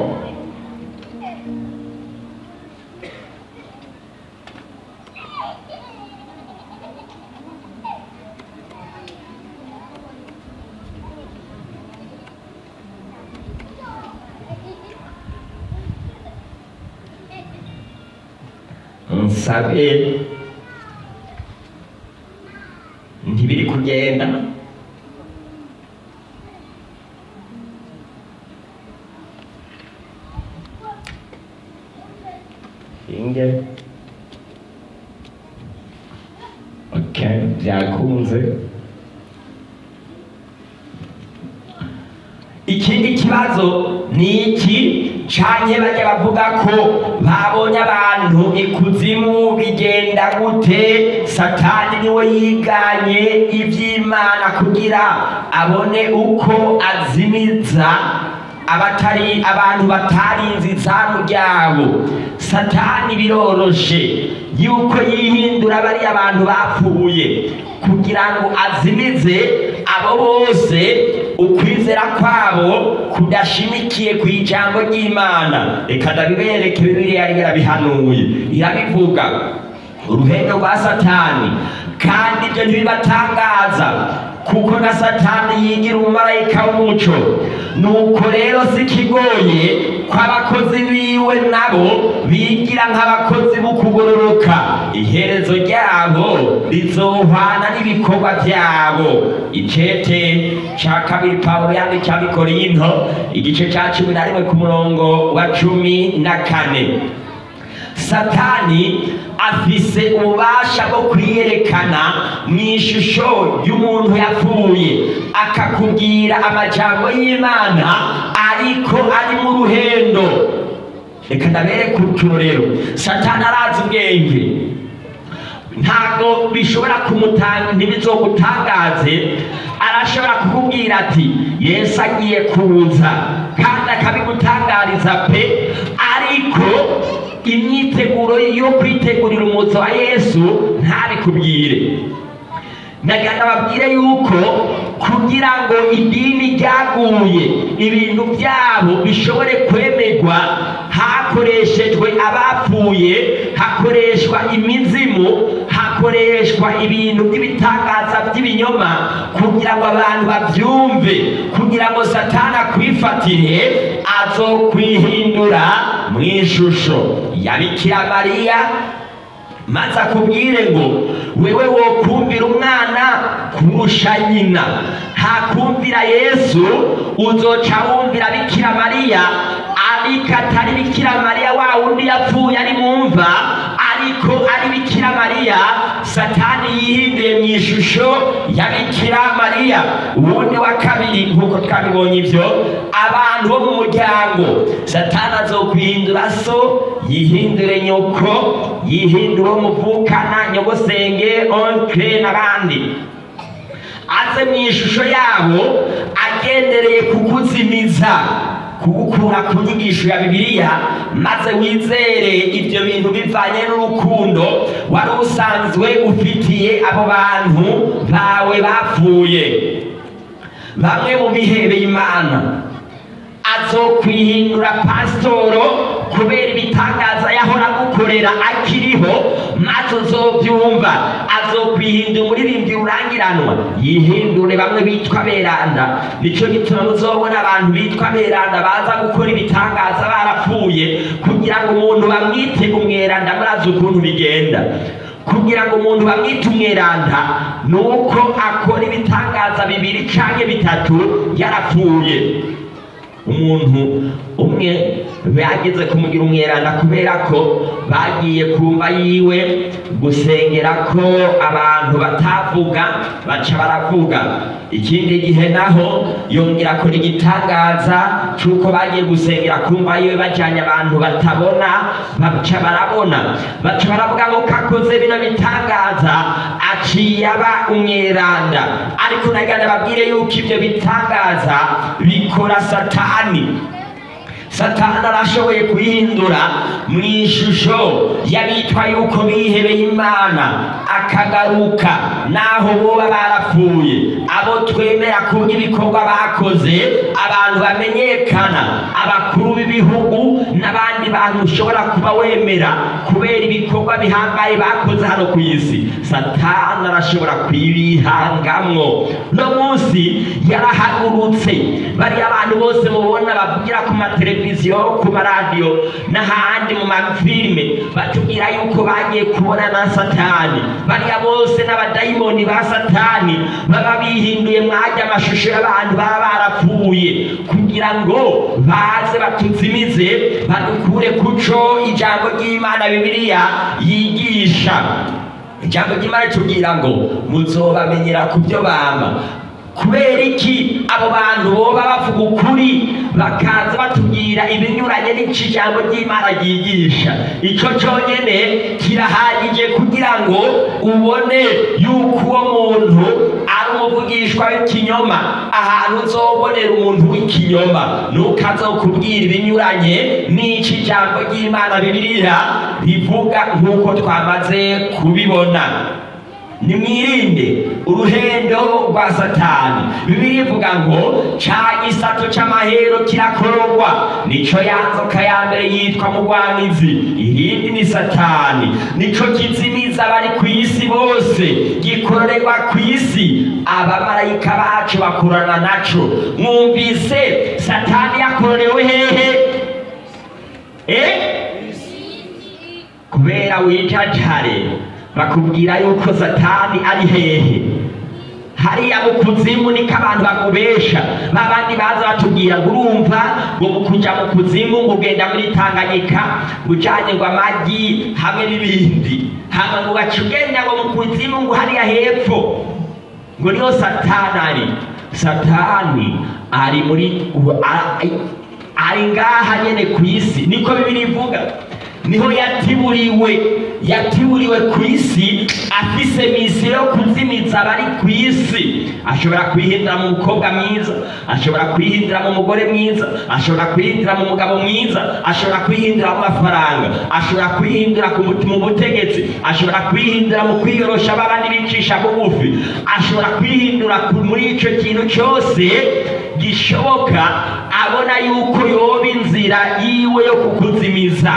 nsabe ntibiri kugenda inge okay byakunze ikindi kibazo ni iki canke bajya bavuga ko babonye abantu ikuzimu bigenda gute satani niwe yiganye ivy'imana kugira abone uko azimiza abatari abantu batarinze izamu ryabo satani biroroshe yuko yihindura bariya abantu bapfuye kugira ngo azimize abo bose ukwizera kwabo kudashimikiye ku ijambo ry'imana reka ndabibereke bibiliya yari yarabihanuye irabivuga uruhendo rwa satani kandi ibyo ntibibatangaza kuko na satani yigira umumarayika w'umuco nuko rero si kigoye ko abakozi biwe nabo bigira nk'abakozi b'ukugororoka iherezo ryabo rizohwana n'ibikorwa byabo icete ca kabiri pawulo yandika abikorinto igice ca cumi na rimwe ku murongo wa cumi na kane satani afise ububasha bwo kwiyerekana mu ishusho y'umuntu yapfuye akakubwira amajambo y'imana ariko ari mu ruhendo reka ndabereke uturorero satani arazi ubwenge ntabwo bishobora kumutanga ntibizogutangaze arashobora kukubwira ati yesu agiye kuza kandi akabigutangariza pe ariko imyiteguro yo kwitegurira umuzo wa yesu ntabikubwire nagana babwire yuko kugira ngo idini ryaguye ibintu byabo bishobore kwemerwa hakoreshejwe abapfuye hakoreshwa imizimu hakoreshwa ibintu by'ibitangaza by'ibinyoma kugira ngo abantu babyumve kugira ngo satana akwifatire azokwihindura mu ishusho ya bikira mariya maze akubwire ngo wewe wokumvira umwana kurusha nyina ntakumvira yesu uzoca wumvira bikira mariya ariko atari bikira mariya wa wundi yapfuye ari mumva ariko ari bikira mariya satani yihinduye mu ishusho ya bikira mariya uwundi wa kabiri nk'uko twabibonye ibyo abantu bo mu muryango satani azokwihindura so yihindure nyoko yihindure uwo muvukana nyogosenge onkire n'abandi aze mu ishusho yabo agendereye kukuzimiza kugukura ku nyigisho ya bibiliya maze wizere ibyo bintu bivanye n'urukundo wari usanzwe ufitiye abo bantu bawe bapfuye bamwe mu bihebeye imana azokwihindura pasitoro kubera ibitangaza yahora agukorera akiriho maze uzobyumva azokwihindura umuririmbyi urangiranwa yihindure bamwe bitwa beranda nicyo gituma muzobona abantu bitwa beranda baza gukora ibitangaza barapfuye kugira ngo umuntu bamwite umweranda murazi ukuntu bigenda kugira ngo umuntu bamwite umweranda ni uko akora ibitangaza bibiri cyangwa bitatu yarapfuye umuntu umwe bageze kumugira umweranda kubera ko bagiye kumva yiwe gusengera ko abantu batavuga baca baravuga ikindi gihe naho yongera akora igitangaza cy'uko bagiye gusengera kumva yiwe bajyanye abantu batabona baca barabona baca baravuga ngo kakoze bino bitangaza aciye aba umweranda ariko nagana babwire yuko ibyo bitangaza bikora satani satani arashoboye kuyihindura mu ishusho y'abitwa yuko bihebeye imana akagaruka naho boba barapfuye abo twemera kubwo ibikorwa bakoze abantu bamenyekana abakuru b'ibihugu n'abandi bantu ushobora kuba wemera kubera ibikorwa bihambaye bakoze hano ku isi satani arashobora kubihangamwo no munsi yarahagurutse bariya abantu bose mubona bavugira ku mateleviziyo ku maradiyo n'ahandi mu mafilime batubwira yuko bagiye kubona na satani bariya bose n'abadayimoni ba satani baba bihinduye mwajya amashusho y'abantu baba barapfuye kugira ngo baze batuzimize badukure kuco ijambo ry'imana bibiliya yigisha ijambo ry'imana ritubwira ngo muzobamenyera ku byo bama kubera iki abo bantu boba bavuga ukuri bakaza batubwira ibinyuranye n'icyo ijambo ry'imana ryigisha icyo cyonyine kirahagije kugira ngo ubone yuko uwo muntu ari umuvugishwa w'ikinyoma ahantu uzobonera umuntu w'ikinyoma ntukazokubwira ibinyuranye n'icyo ijambo ry'imana bibiliya rivuga nk'uko twamaze kubibona nimwirinde uruhendo rwa satani bibiri ivuga ngo ca gisato c'amahero kirakororwa nico yanzoka ya mbere yitwa mugwanizi irindi ni satani nico kizimiza abari ku isi bose gikororerwa ku isi abamarayika bacu bakorana naco mwumvise satani yakororewe hehe eh? kubera wicacare bakubwira yuko satani ari hehe hariya mu kuzimu niko abantu bakubesha babandi baza batubwira ngo urumva ngo mu kuja mu kuzimu ngo ugenda muri tanganyika ngo ujanye ngo amagi hamwe n'ibindi hama ngo ugaca ugenda ngo mu kuzimu ngo hariya hepfo ngo niho satani ari satani ari muri u- a- ari ngaha nyene ku isi niko bibiri ivuga niho yatiburiwe yatiburiwe ku isi afise misiyo yo kuzimiza abari ku isi ashobora kwihindura mu mukobwa mwiza ashobora kwihindura mu mugore mwiza ashobora kwihindura mu mugabo mwiza ashobora kwihindura mu mafaranga ashobora kwihindura ku muti- mu butegetsi ashobora kwihindura mu kwiyorosha babandi bicisha bugufi ashobora kwihindura ku- muri ico kintu cyose gishoboka abona yuko yoba inzira yiwe yo kukuzimiza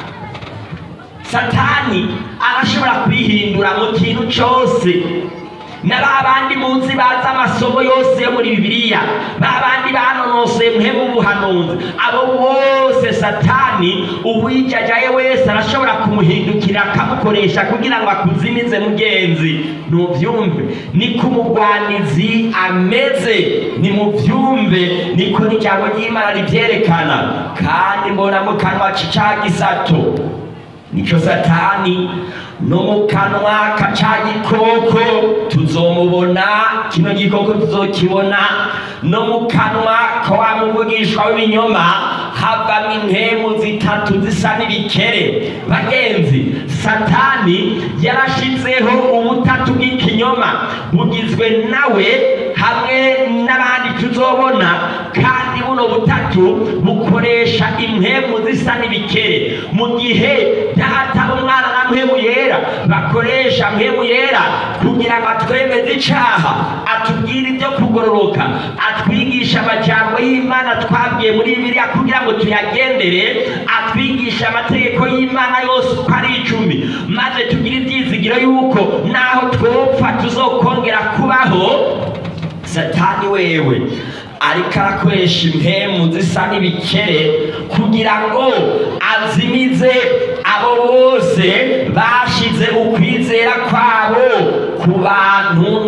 satani arashobora kwihindura mu kintu cyose na ba bandi munsi bazi amasomo yose yo muri bibiliya ba bandi banonosoye muhemu ubuhanuzi abo bose satani uwijajaye wese arashobora kumuhindukira akamukoresha kugira ngo akuzimize mugenzi ntubyumve niko umugwanizi ameze nimubyumve niko n'ijambo ry'imana ribyerekana kandi mbona mu kanwa c'ica gisato nico satani no mu kanwa ka ca gikoko tuzomubona kino gikoko tuzokibona no mu kanwa ka wa muvugishwa w'ibinyoma havamo impemu zitatu zisa n'ibikere bagenzi satani yarashizeho ubutatu bw'ikinyoma bugizwe nawe hamwe n'abandi tuzobona kandi buno butatu bukoresha impemu zisa n'ibikere mu gihe data umwana na mpemu yera bakoresha mpemu yera kugira ngo atwemeze icaha atubwire ibyo kugororoka atwigisha amajambo y'imana twabwiye muri bibiliya kugira ngo tuyagendere atwigisha amategeko y'imana yose uko ari icumi maze tugire ibyizigiro yuko naho twopfa tuzokongera kubaho satani wewe ariko arakoresha impemu zisa n'ibikere kugira ngo azimize abo bose bashize ukwizera kwabo ku bantu no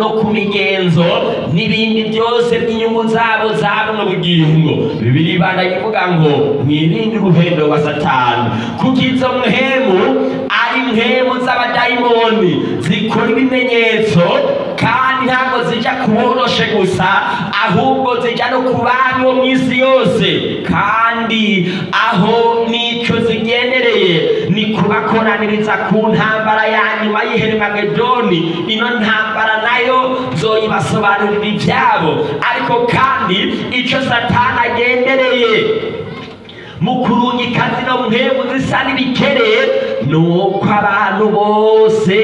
no ku migenzo n'ibindi byose by'inyungu zabo za buno bugingo bibiri ibana ivuga ngo mwirinde uruhendo wa satani kuko izo mpemu ari mpemu z'abadayimoni zikora ibimenyetso kandi ntabwo zijya kuboroshe gusa ahubwo zijya no ku bami bo mu isi yose kandi aho n'icyo zigendereye ni kubakoraniriza ku ntambara ya nyuma y'iherimagedoni ino ntambara nayo zoyibasobanurira ibyabo ariko kandi icyo satani agendereye mu kurungika zino mpemu zisa n'ibikere ni uko abantu bose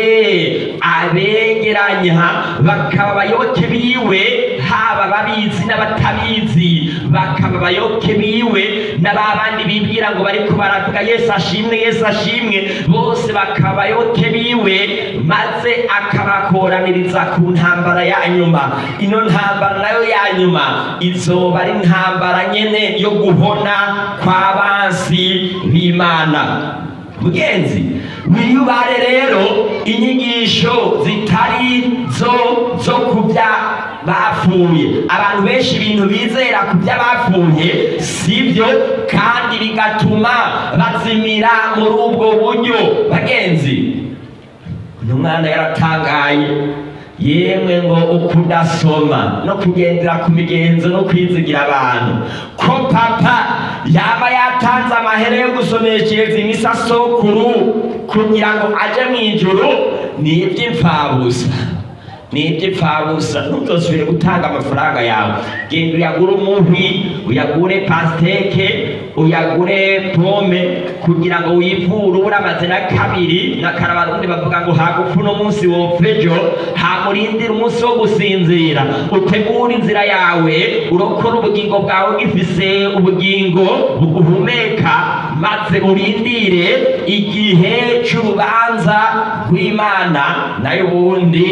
abegeranya bakaba abayoboke biwe haba ababizi n'abatabizi bakaba abayoboke biwe na ba bandi bibwira ngo bariko baravuga yesu ashimwe yesu ashimwe bose bakaba abayoboke biwe maze akabakoraniriza ku ntambara ya nyuma ino ntambara nayo ya nyuma izoba ari intambara nyene yo guhona kw'abansi b'imana mugenzi wiyubare rero inyigisho zitari zo zo kubya bapfuye abantu benshi ibintu bizera ku by'abapfuye sibyo kandi bigatuma bazimira muri ubwo buryo bagenzi uyu mwana yaratangaye yemwe ngo ukudasoma no kugendera ku migenzo no kwizigira abantu ko papa yaba yatanze amahera yo gusomeshereza imisa sokuru kugira ngo aje mu ijuru ni iby'imfabusa ni iby'imfabusa ntuzosubire gutanga amafaranga yawe genda uyagure umuhwi uyagure pasiteke uyagure pome kugira ngo wivure ubura amazina kabiri na karabarundi bavuga ngo hagufu uno munsi wopfa ejo hamurindira umunsi wo gusinzira utegure inzira yawe urokora ubugingo bwawe gifise ubugingo buguhumeka maze urindire igihe c'urubanza rw'imana nayo ubundi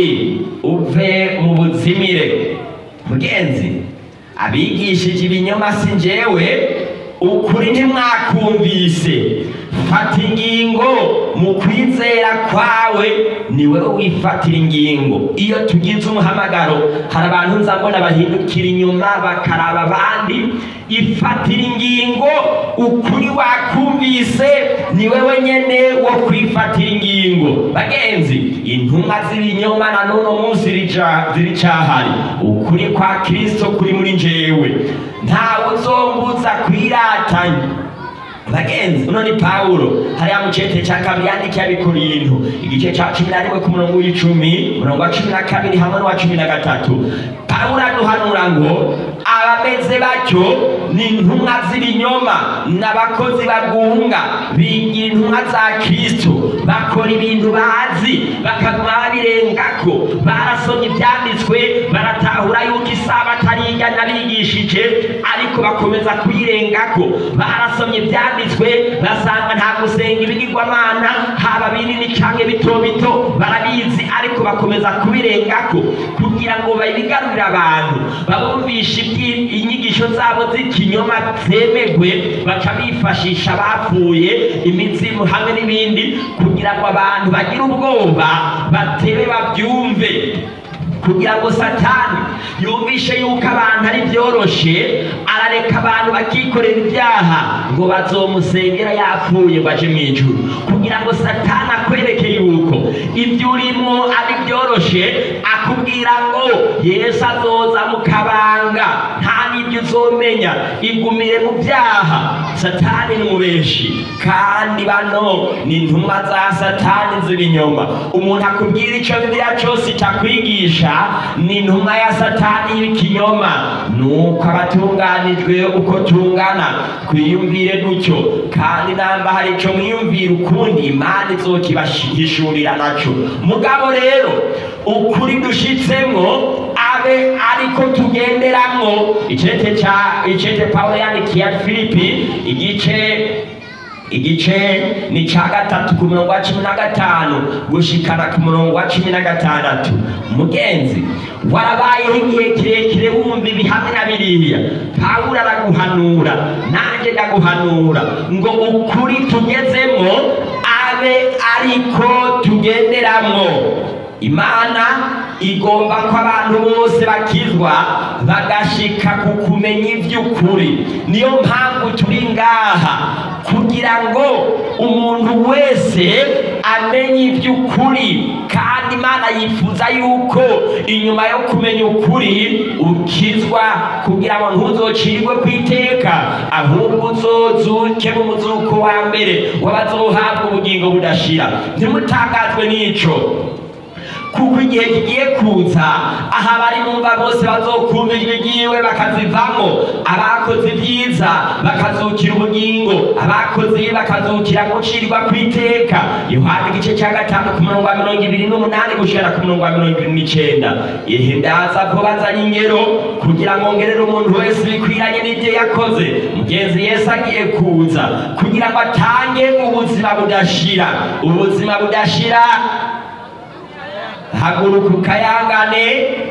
uve mu buzimire mugenzi abigishije ibinyoma si njyewe ukuri ntimwakumvise fata ingingo mu kwizera kwawe ni wowe wifatira ingingo iyo tugize umuhamagaro hari abantu nza mbona bahindukira inyuma bakaraba abandi ifatira ingingo ukuri wakumvise ni wewe nyene wo kwifatira ingingo bagenzi intumwa z'ibinyoma na n'uno munsi rica- ziricahari ukuri kwa kristo kuri muri njyewe ntawe uzombuza kwiratanya bagenzi uno ni pawulo hariya mu cete cya kabiri yandikiye abikorinto igice cya cumi na rimwe ku murongo w'icumi umurongo wa cumi na kabiri hamwe n'uwa cumi na gatatu pawulo aduhanura ngo abameze batyo ni intumwa z'ibinyoma n'abakozi bagunga bigira intumwa za kristo bakora ibintu bazi bakaguma babirengako barasomye ibyanditswe baratahura yuko isabato ari ijya bigishije ariko bakomeza kuyirengako barasomye ibyanditswe basanga nta gusenga ibigirwamana haba binini cyangwa bito bito barabizi ariko bakomeza kubirengako kugira ngo babigarurire abantu babumvishe ibyi- inyigisho zabo z'ikinyoma zemegwe baca bifashisha abapfuye imizimu hamwe n'ibindi kugira ngo abantu bagire ubwoba batebe babyumve kugira ngo satani yumvishe yuko abantu ari byoroshe arareka abantu bakikorera ibyaha ngo bazomusengera yapfuye ngo aje mu ijuru kugira ngo satani akwereke yuko ibyo urimo ari byoroshe akubwira ngo yesu azoza mu kabanga nta n'ibyo uzomenya igumire mu byaha satani ni umubeshi kandi bano ni intumwa za satani z'ibinyoma umuntu akubwira icyo bibiliya cyose itakwigisha ni intumwa ya satani y'ikinyoma nuko abatunganijwe uko tungana twiyumvire gutyo kandi namba hari icyo mwiyumvira ukundi imana izokibahishurira nacyo mugabo rero ukuri dushitsemo abe ariko tugenderamwo icete cya icete pawulo yandikiye filipi igice igice ni cya gatatu ku murongo wa cumi na gatanu gushikana ku murongo wa cumi na gatandatu mugenzi warabayeho igihe kirekire wumva ibihamya na biriya pawulo araguhanura nanjye ndaguhanura ngo ukuri tugezemo abe ariko tugenderamwo imana igomba ko abantu bose bakizwa bagashika ku kumenya iby'ukuri niyo mpamvu turi ngaha kugira ngo umuntu wese amenye iby'ukuri kandi imana yifuza yuko inyuma yo kumenya ukuri ukizwa kugira ngo ntuzocirwe ku iteka ahubwo uzozuke mu muzuko wa mbere w'abazohabwa ubugingo budashira ntimutangazwe n'ico kuko igihe kigiye kuza aha bari bumva bose bazokumva ijwi ryiwe bakazivamo abakoze ibyiza bakazukira ubugingo abakoze ibi bakazukira gucirwa ku iteka yohana igice cya gatanu ku murongo wa mirongo ibiri n'umunani gushikana ku murongo wa mirongo ibiri n'icenda ihe ndaza ko bazanye ingero kugira ngo ngerere umuntu wese bikwiranye n'ibyo yakoze mugenzi yesu agiye kuza kugira ngo atange ubuzima budashira ubuzima budashira haguruka ukayangane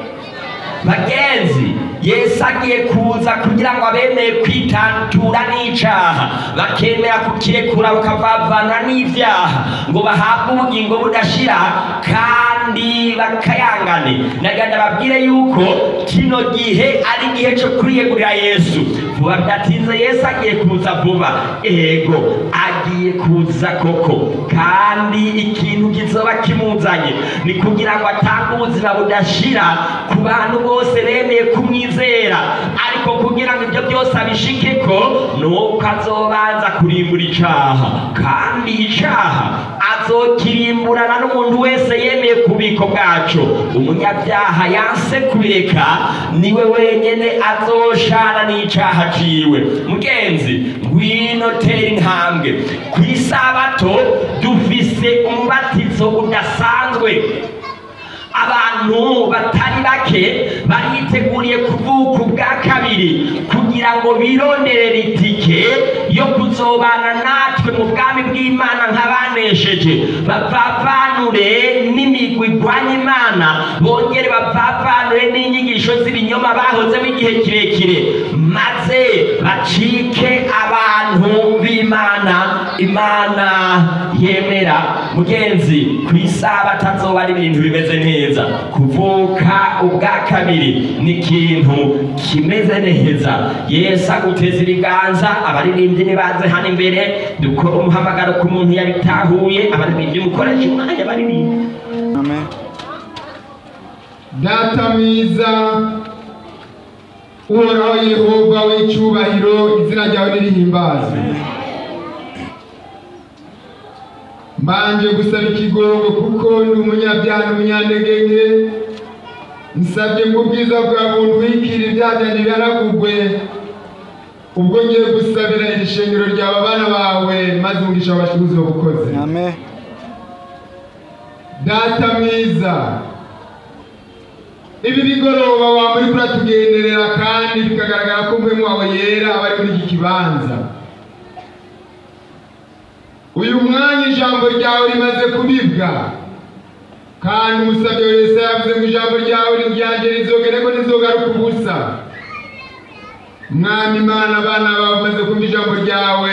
bagenzi yesu agiye kuza kugira ngo abemeye kwitantura n'icaha bakemera kukirekura bakavavana n'ivyaha ngo bahabwe ubugingo budashira kandi bakayangane naganda babwire yuko kino gihe ari igihe cyo kwiyegurira yesu vuba bidatinze yesu agiye kuza vuba ego agiye kuza koko kandi ikintu kizoba kimuzanye ni kugira ngo atange ubuzima budashira ku bantu bose bemeye kumwizera ariko kugira ngo ibyo byose abishikeko ni uko azobanza kurimbura icaha kandi icaha azokirimburana n'umuntu wese yemeye ku bubiko bwaco umunyabyaha yanse kubireka niwe wenyene azoshana n'icaha ciwe mugenzi ngwino tera intambwe ku isabato dufise umubatizo udasanzwe abantu batari bake bariteguriye kuvuka ubwa kabiri kugira ngo bironderere itike yo kuzobana natwe mu bwami bw'imana nk'abanesheje bavavanure n'imigwi igwanya imana bongere bavavanure n'inyigisho z'ibinyoma bahozemo igihe kirekire maze bacike abantu b'imana imana yemera mugenzi ku isabato azoba ari ibintu bimeze neza kuvuka ubwa kabiri ni ikintu kimeze neza yesu aguteza ibiganza abaririmbyi nibaze hano imbere dukora umuhamagaro ku muntu yabitahuye abaririmbyi mukoresha umwanya baririmba Amen. data mwiza uhoraho yehova w'icyubahiro izina ryawe nirihimbazwe mbanje gusaba ikigongo kuko ndi umunyabyaha n'umunyantege nke nsabye ngo ubwiza bwa muntu wikira ibyaha byanjye bihanagurwe ubwo ngiye gusabira iri shengero ryawe abana bawe maze umugisha wabashubuzi wabukoze Amen. data mwiza ibi bigoroba waba uri kuratugenderera kandi bikagaragara ko umwe wawe yera aba ari muri iki kibanza uyu mwanya ijambo ryawe rimaze kubibwa kandi umusabye wese yavuze ngo ijambo ryawe ryanjye rizogere ko rizogaruka ubusa mwami imana abana bawe bamaze kumva ijambo ryawe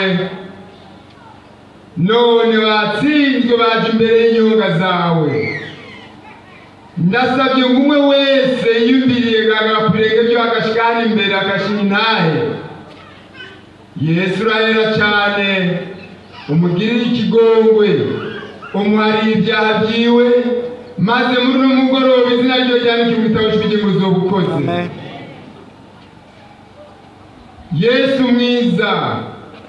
none batsinzwe baje imbere y'inyunga zawe ndasabye ngo umwe wese yiyumviriye gagara ku birenge byo agashika hano imbere agashinga intahe yesu urahera cyane umugirire ikigongwe umuhariye ibyaha byiwe maze muri uno mugoroba izina ryo ryandike mu gitabo cy'ubugingo zobukoze Amen. yesu mwiza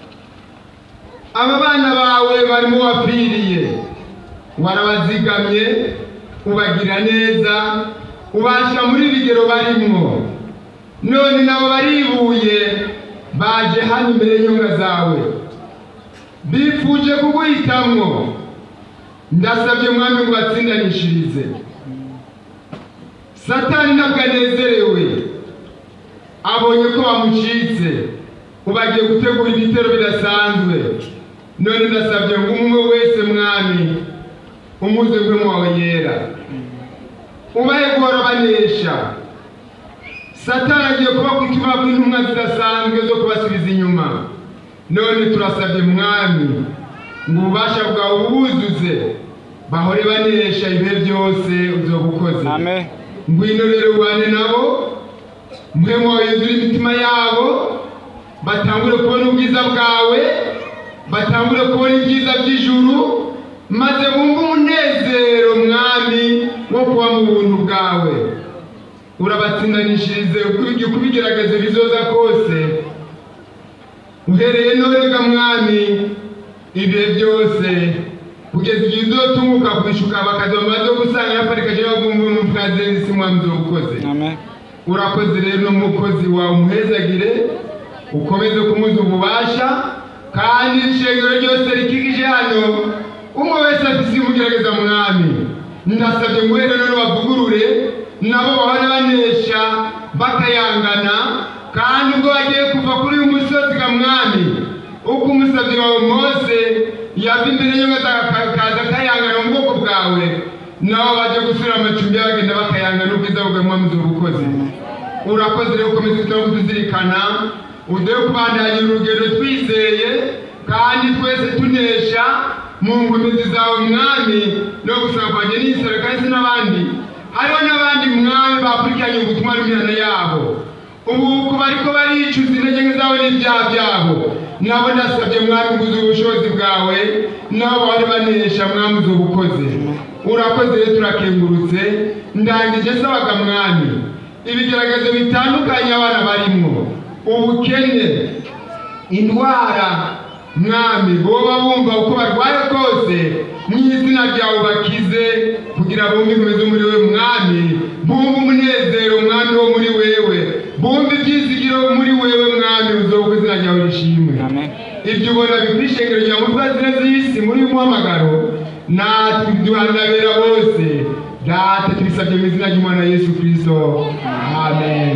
aba bana bawe barimo wapfiriye warabazigamye ubagira neza ubashyira muri bigero barimo none nabo baribuye baje hano imbere y'inyunga zawe bifuje kuguhitamwo ndasabye mwami ngo batsindanishirize satani ntabwo anezerewe abonye ko bamucitse ubagiye gutegura ibitero bidasanzwe none ndasabye ngo umwe wese mwami umuze ngwemo wawe yera ubaye guhora banesha satani agiye kuba ku ikiba intumwa zidasanzwe zo kubasubiza inyuma none turasabye mwami ngo ububasha bwawe ubuzuze bahore banesha ibihe byose uzoba ukoze Amen. ngwino rero ubane nabo mpemu wawe yuzure imitima yabo batangure kubona ubwiza bwawe batangure kubona ibyiza by'ijuru maze bumve umunezero mwami wo kuba mu buntu bwawe urabatsindanishirize uko ibigerageza bizoza kose uhereye norega mwami ibihe byose kugeza igihe uzotunguka kwishuka bakaza bamaze gusanga yaparikaje bagumva umupfazeni si mwami uzobukoze Amen. urakoze rero n'umukozi wawe umuhezagire ukomeze kumuza ububasha kandi ishengero ryose rikikije hano umwe wese afise imugerageza mwami ndasabye ngo rero none bavugurure nabo bahore banesha bakayangana kandi ubwo bagiye kuva kuri uyu musozi ga mwami uko umusabyi wawe mose yava imbere y'inka akaza akayangana mu bwoko bwawe nabo baje gusura amacumbi bagenda bakayangana ubwiza bwawe mwami ubukozi urakoze rero ukomeze kutaba kutuzirikana uduhe kubandanya urugendo twizeye kandi twese tunesha mu ngomezi zawe mwami no gusaba kwanjye n'isaro kandi si n'abandi hariho n'abandi mwami bakurikiranye ubutumwa n'imihana yabo ubu ku bariko baricuza intege nke zabo n'ibyaha byabo nabo ndasabye mwami nguze ubushobozi bwawe nabo bahore banesha mwami uzi ubukoze urakoze rero turakengurutse ndangije sabaga mwami ibigeragezo bitandukanye abana barimo ubukene indwara mwami boba bumva uko barwaye kose mu izina ryawe bakize kugira bumve inkomezi muri we mwami bumve umunezero mwami wo muri wewe bumve ibyizigiro muri wewe mwami uzobuka izina ryawe rishimwe Amen. ibyo ubona bikwishengero rya mutwazina z'isi muri uyu muhamagaro natwe duhanabera bose data tubisabye mu izina ry'umwana yesu kirisito amen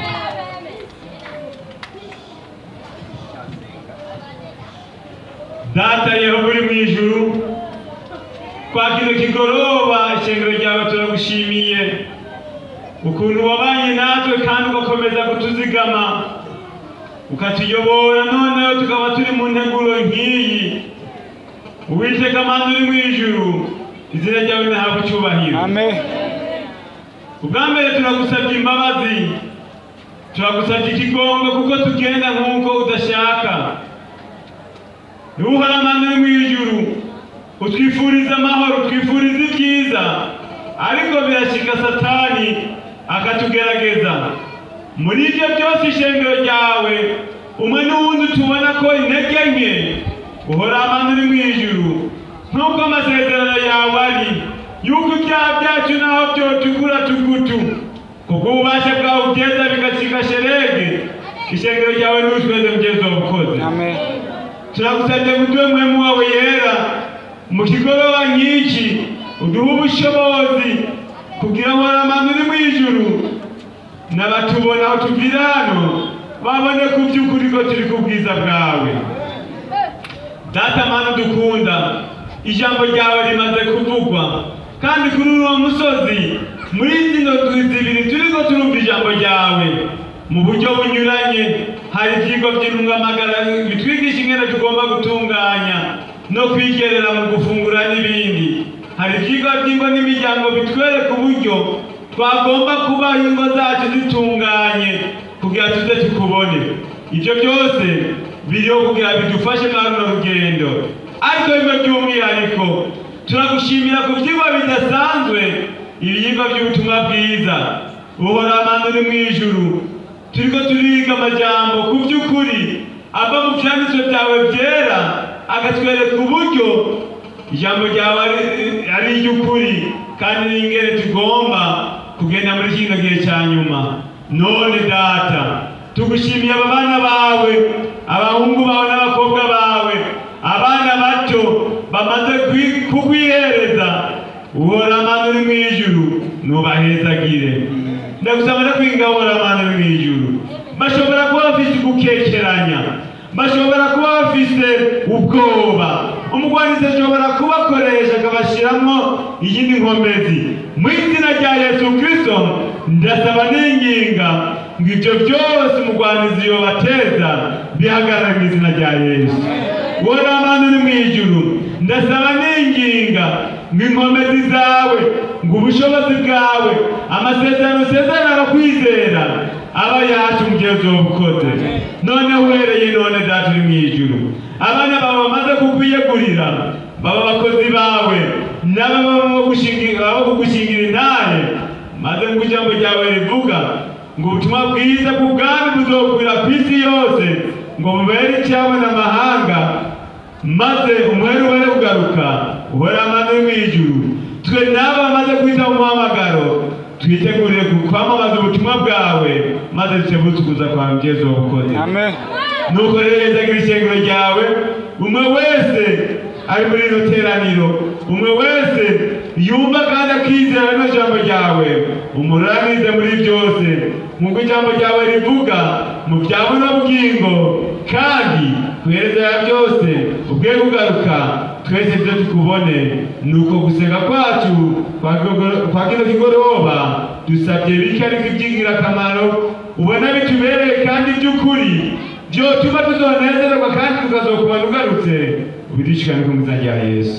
data yehova uri mu ijuru kwa kino kigoroba ishengero ryawe turagushimiye ukuntu wabanye natwe kandi ugakomeza kutuzigama ukatuyobora noneho tukaba turi mu nteguro nk'iyi uwiteka mana uri mu ijuru izina ryawe ntahabwa icyubahiro Amen. ubwa mbere turagusabye imbabazi turagusabye ikigongo kuko tugenda nk'uko udashaka niba amana uri mu ijuru utwifuriza amahoro utwifuriza ibyiza ariko birashyika satani akatugerageza muri ibyo byose ishengero ryawe umwe n'uwundi tubona ko intege nke uhora amana uri mu ijuru nk'uko amasezerano yawe ari yuko ibyaha byacu naho byotukura tugutu kubwo ububasha bwawe ugeza bigashyika sherege ishengero ryawe n'utweze mugezi wabukoze Amen. turagusabye ngo uduhe muhemu wawe yera mu kigoroba nk'iki uduhe ubushobozi kugira ngo amano uri mu ijuru n'abatubona aho tuvira hano babone ku by'ukuri ko turi ku bwiza bwawe data mana dukunda ijambo ryawe rimaze kuvugwa kandi kuri uwo musozi muri zino ndwi zibiri turiko turumva ijambo ryawe mu buryo bunyuranye hari ibyigwa by'intungamagara bitwigisha ingene tugomba gutunganya no kwigerera mu gufungura n'ibindi hari ibyigwa by'ingo n'imiryango bitwereka uburyo twagomba kubaho ingo zacu zitunganye kugira tuze tukubone ibyo byose biriho kugira bidufashe muri runo rugendo ariko bimwe by'umwihariko turagushimira ku byigwa bidasanzwe ibyigwa by'ubutumwa bwiza uhora amanda uri mu ijuru turiko turiga amajambo ku by'ukuri ava mu byanditswe byawe byera agatwereka uburyo ijambo ryawe ari- ari iry'ukuri kandi n'ingene tugomba kugenda muri kino gihe cya nyuma none data tugushimiye aba bana bawe abahungu bawe n'abakobwa bawe abana bato bamaze kwi- kukwihereza uhora amana uri mu ijuru nubahezagire ndagusaba no kwinga uhora amana uri mu ijuru bashobora kuba bafite gukekeranya bashobora kuba bafite ubwoba umugwanizi ashobora kubakoresha akabashyiramo iyindi nkomezi mu izina rya yesu kirisito ndasaba n'inginga ngo ibyo byose umugwanizi yobateza bihagarare mu izina rya yesu wowe amana uri mu ijuru ndasaba n'inginga ngo inkomezi zawe ngo ubushobozi bwawe amasezerano usezerana no kwizera aba yacu mu gihe uzobukoze noneho uhereye none data uri mu ijuru abana bawe bamaze kukwiyegurira baba abakozi bawe n'ababa kugushingira intahe maze ngo ijambo ryawe rivuga ngo ubutumwa bwiza bw'ubwami buzokwira ku isi yose ngo bubere icyabona amahanga maze umuhera ubone kugaruka uhora amaze mu ijuru twe n'abo bamaze kwita mu muhamagaro twitegurire kwamamaza ubutumwa bwawe maze dutebutse ukuza kwa mugezi wabukoze nuko rero yezagira ishengero ryawe umwe wese ari muri ino teraniro umwe wese yumva kandi akizera rino jambo ryawe umuranize muri byose nk'uko ijambo ryawe rivuga mu bya buno bugingo kandi kuhereza byose ubwe kugaruka twese ibyo tukubone ni uko gusenga kwacu kwa kino kigoroba dusabye bike ariko iby'ingirakamaro ubona bitubereye kandi by'ukuri byotuma tuzonezererwa kandi tukazokubona ugarutse ubidishikane ku muzina rya yesu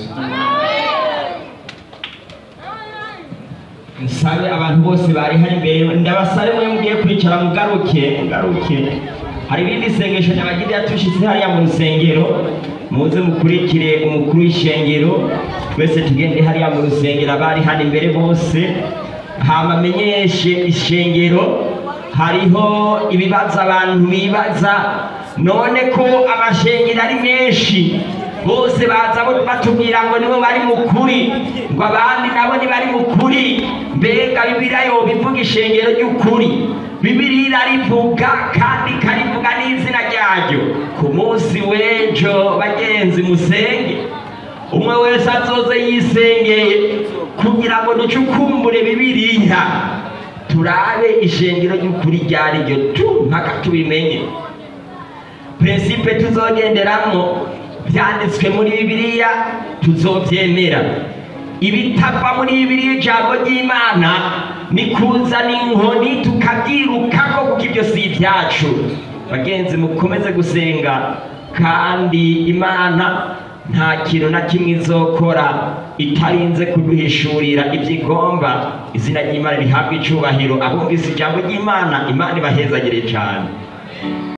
nsabe abantu bose bari hano imbere ndabasabe mwe mugiye kwicara mugaruke mugaruke hari ibindi sengesho nabagiriye tushyize hariya mu rusengero muze mukurikire umukuru w'ishengero twese tugende hariya mu rusengero abari hano imbere bose hama amenyeshe ishengero hariho ibibazo abantu bibaza none ko amashengero ari menshi bose baza batubwira ngo nibo bari mu kuri ngo abandi nabo ntibari mu kuri mbega bibiliya yo bivuga ishengero ry'ukuri bibiliya irarivuga kandi ikarivuga n'izina ryaryo ku munsi w'ejo bagenzi musenge umwe wese azoze yisengeye kugira ngo ducukumbure bibiliya turabe ishengero ry'ukuri ryari ryo tu mpaka tubimenye prinsipe tuzogenderamo byanditswe muri bibiliya tuzobyemera ibitava muri bibiliya ijambo ry'imana ni kuzana inkoni tukabyirukako kuko ibyo si ibyacu bagenzi mukomeze gusenga kandi imana nta kintu na kimwe izokora itarinze kuduhishurira ibyo igomba izina ry'imana rihabwa icyubahiro abumvise ijambo ry'imana imana ibahezagire cyane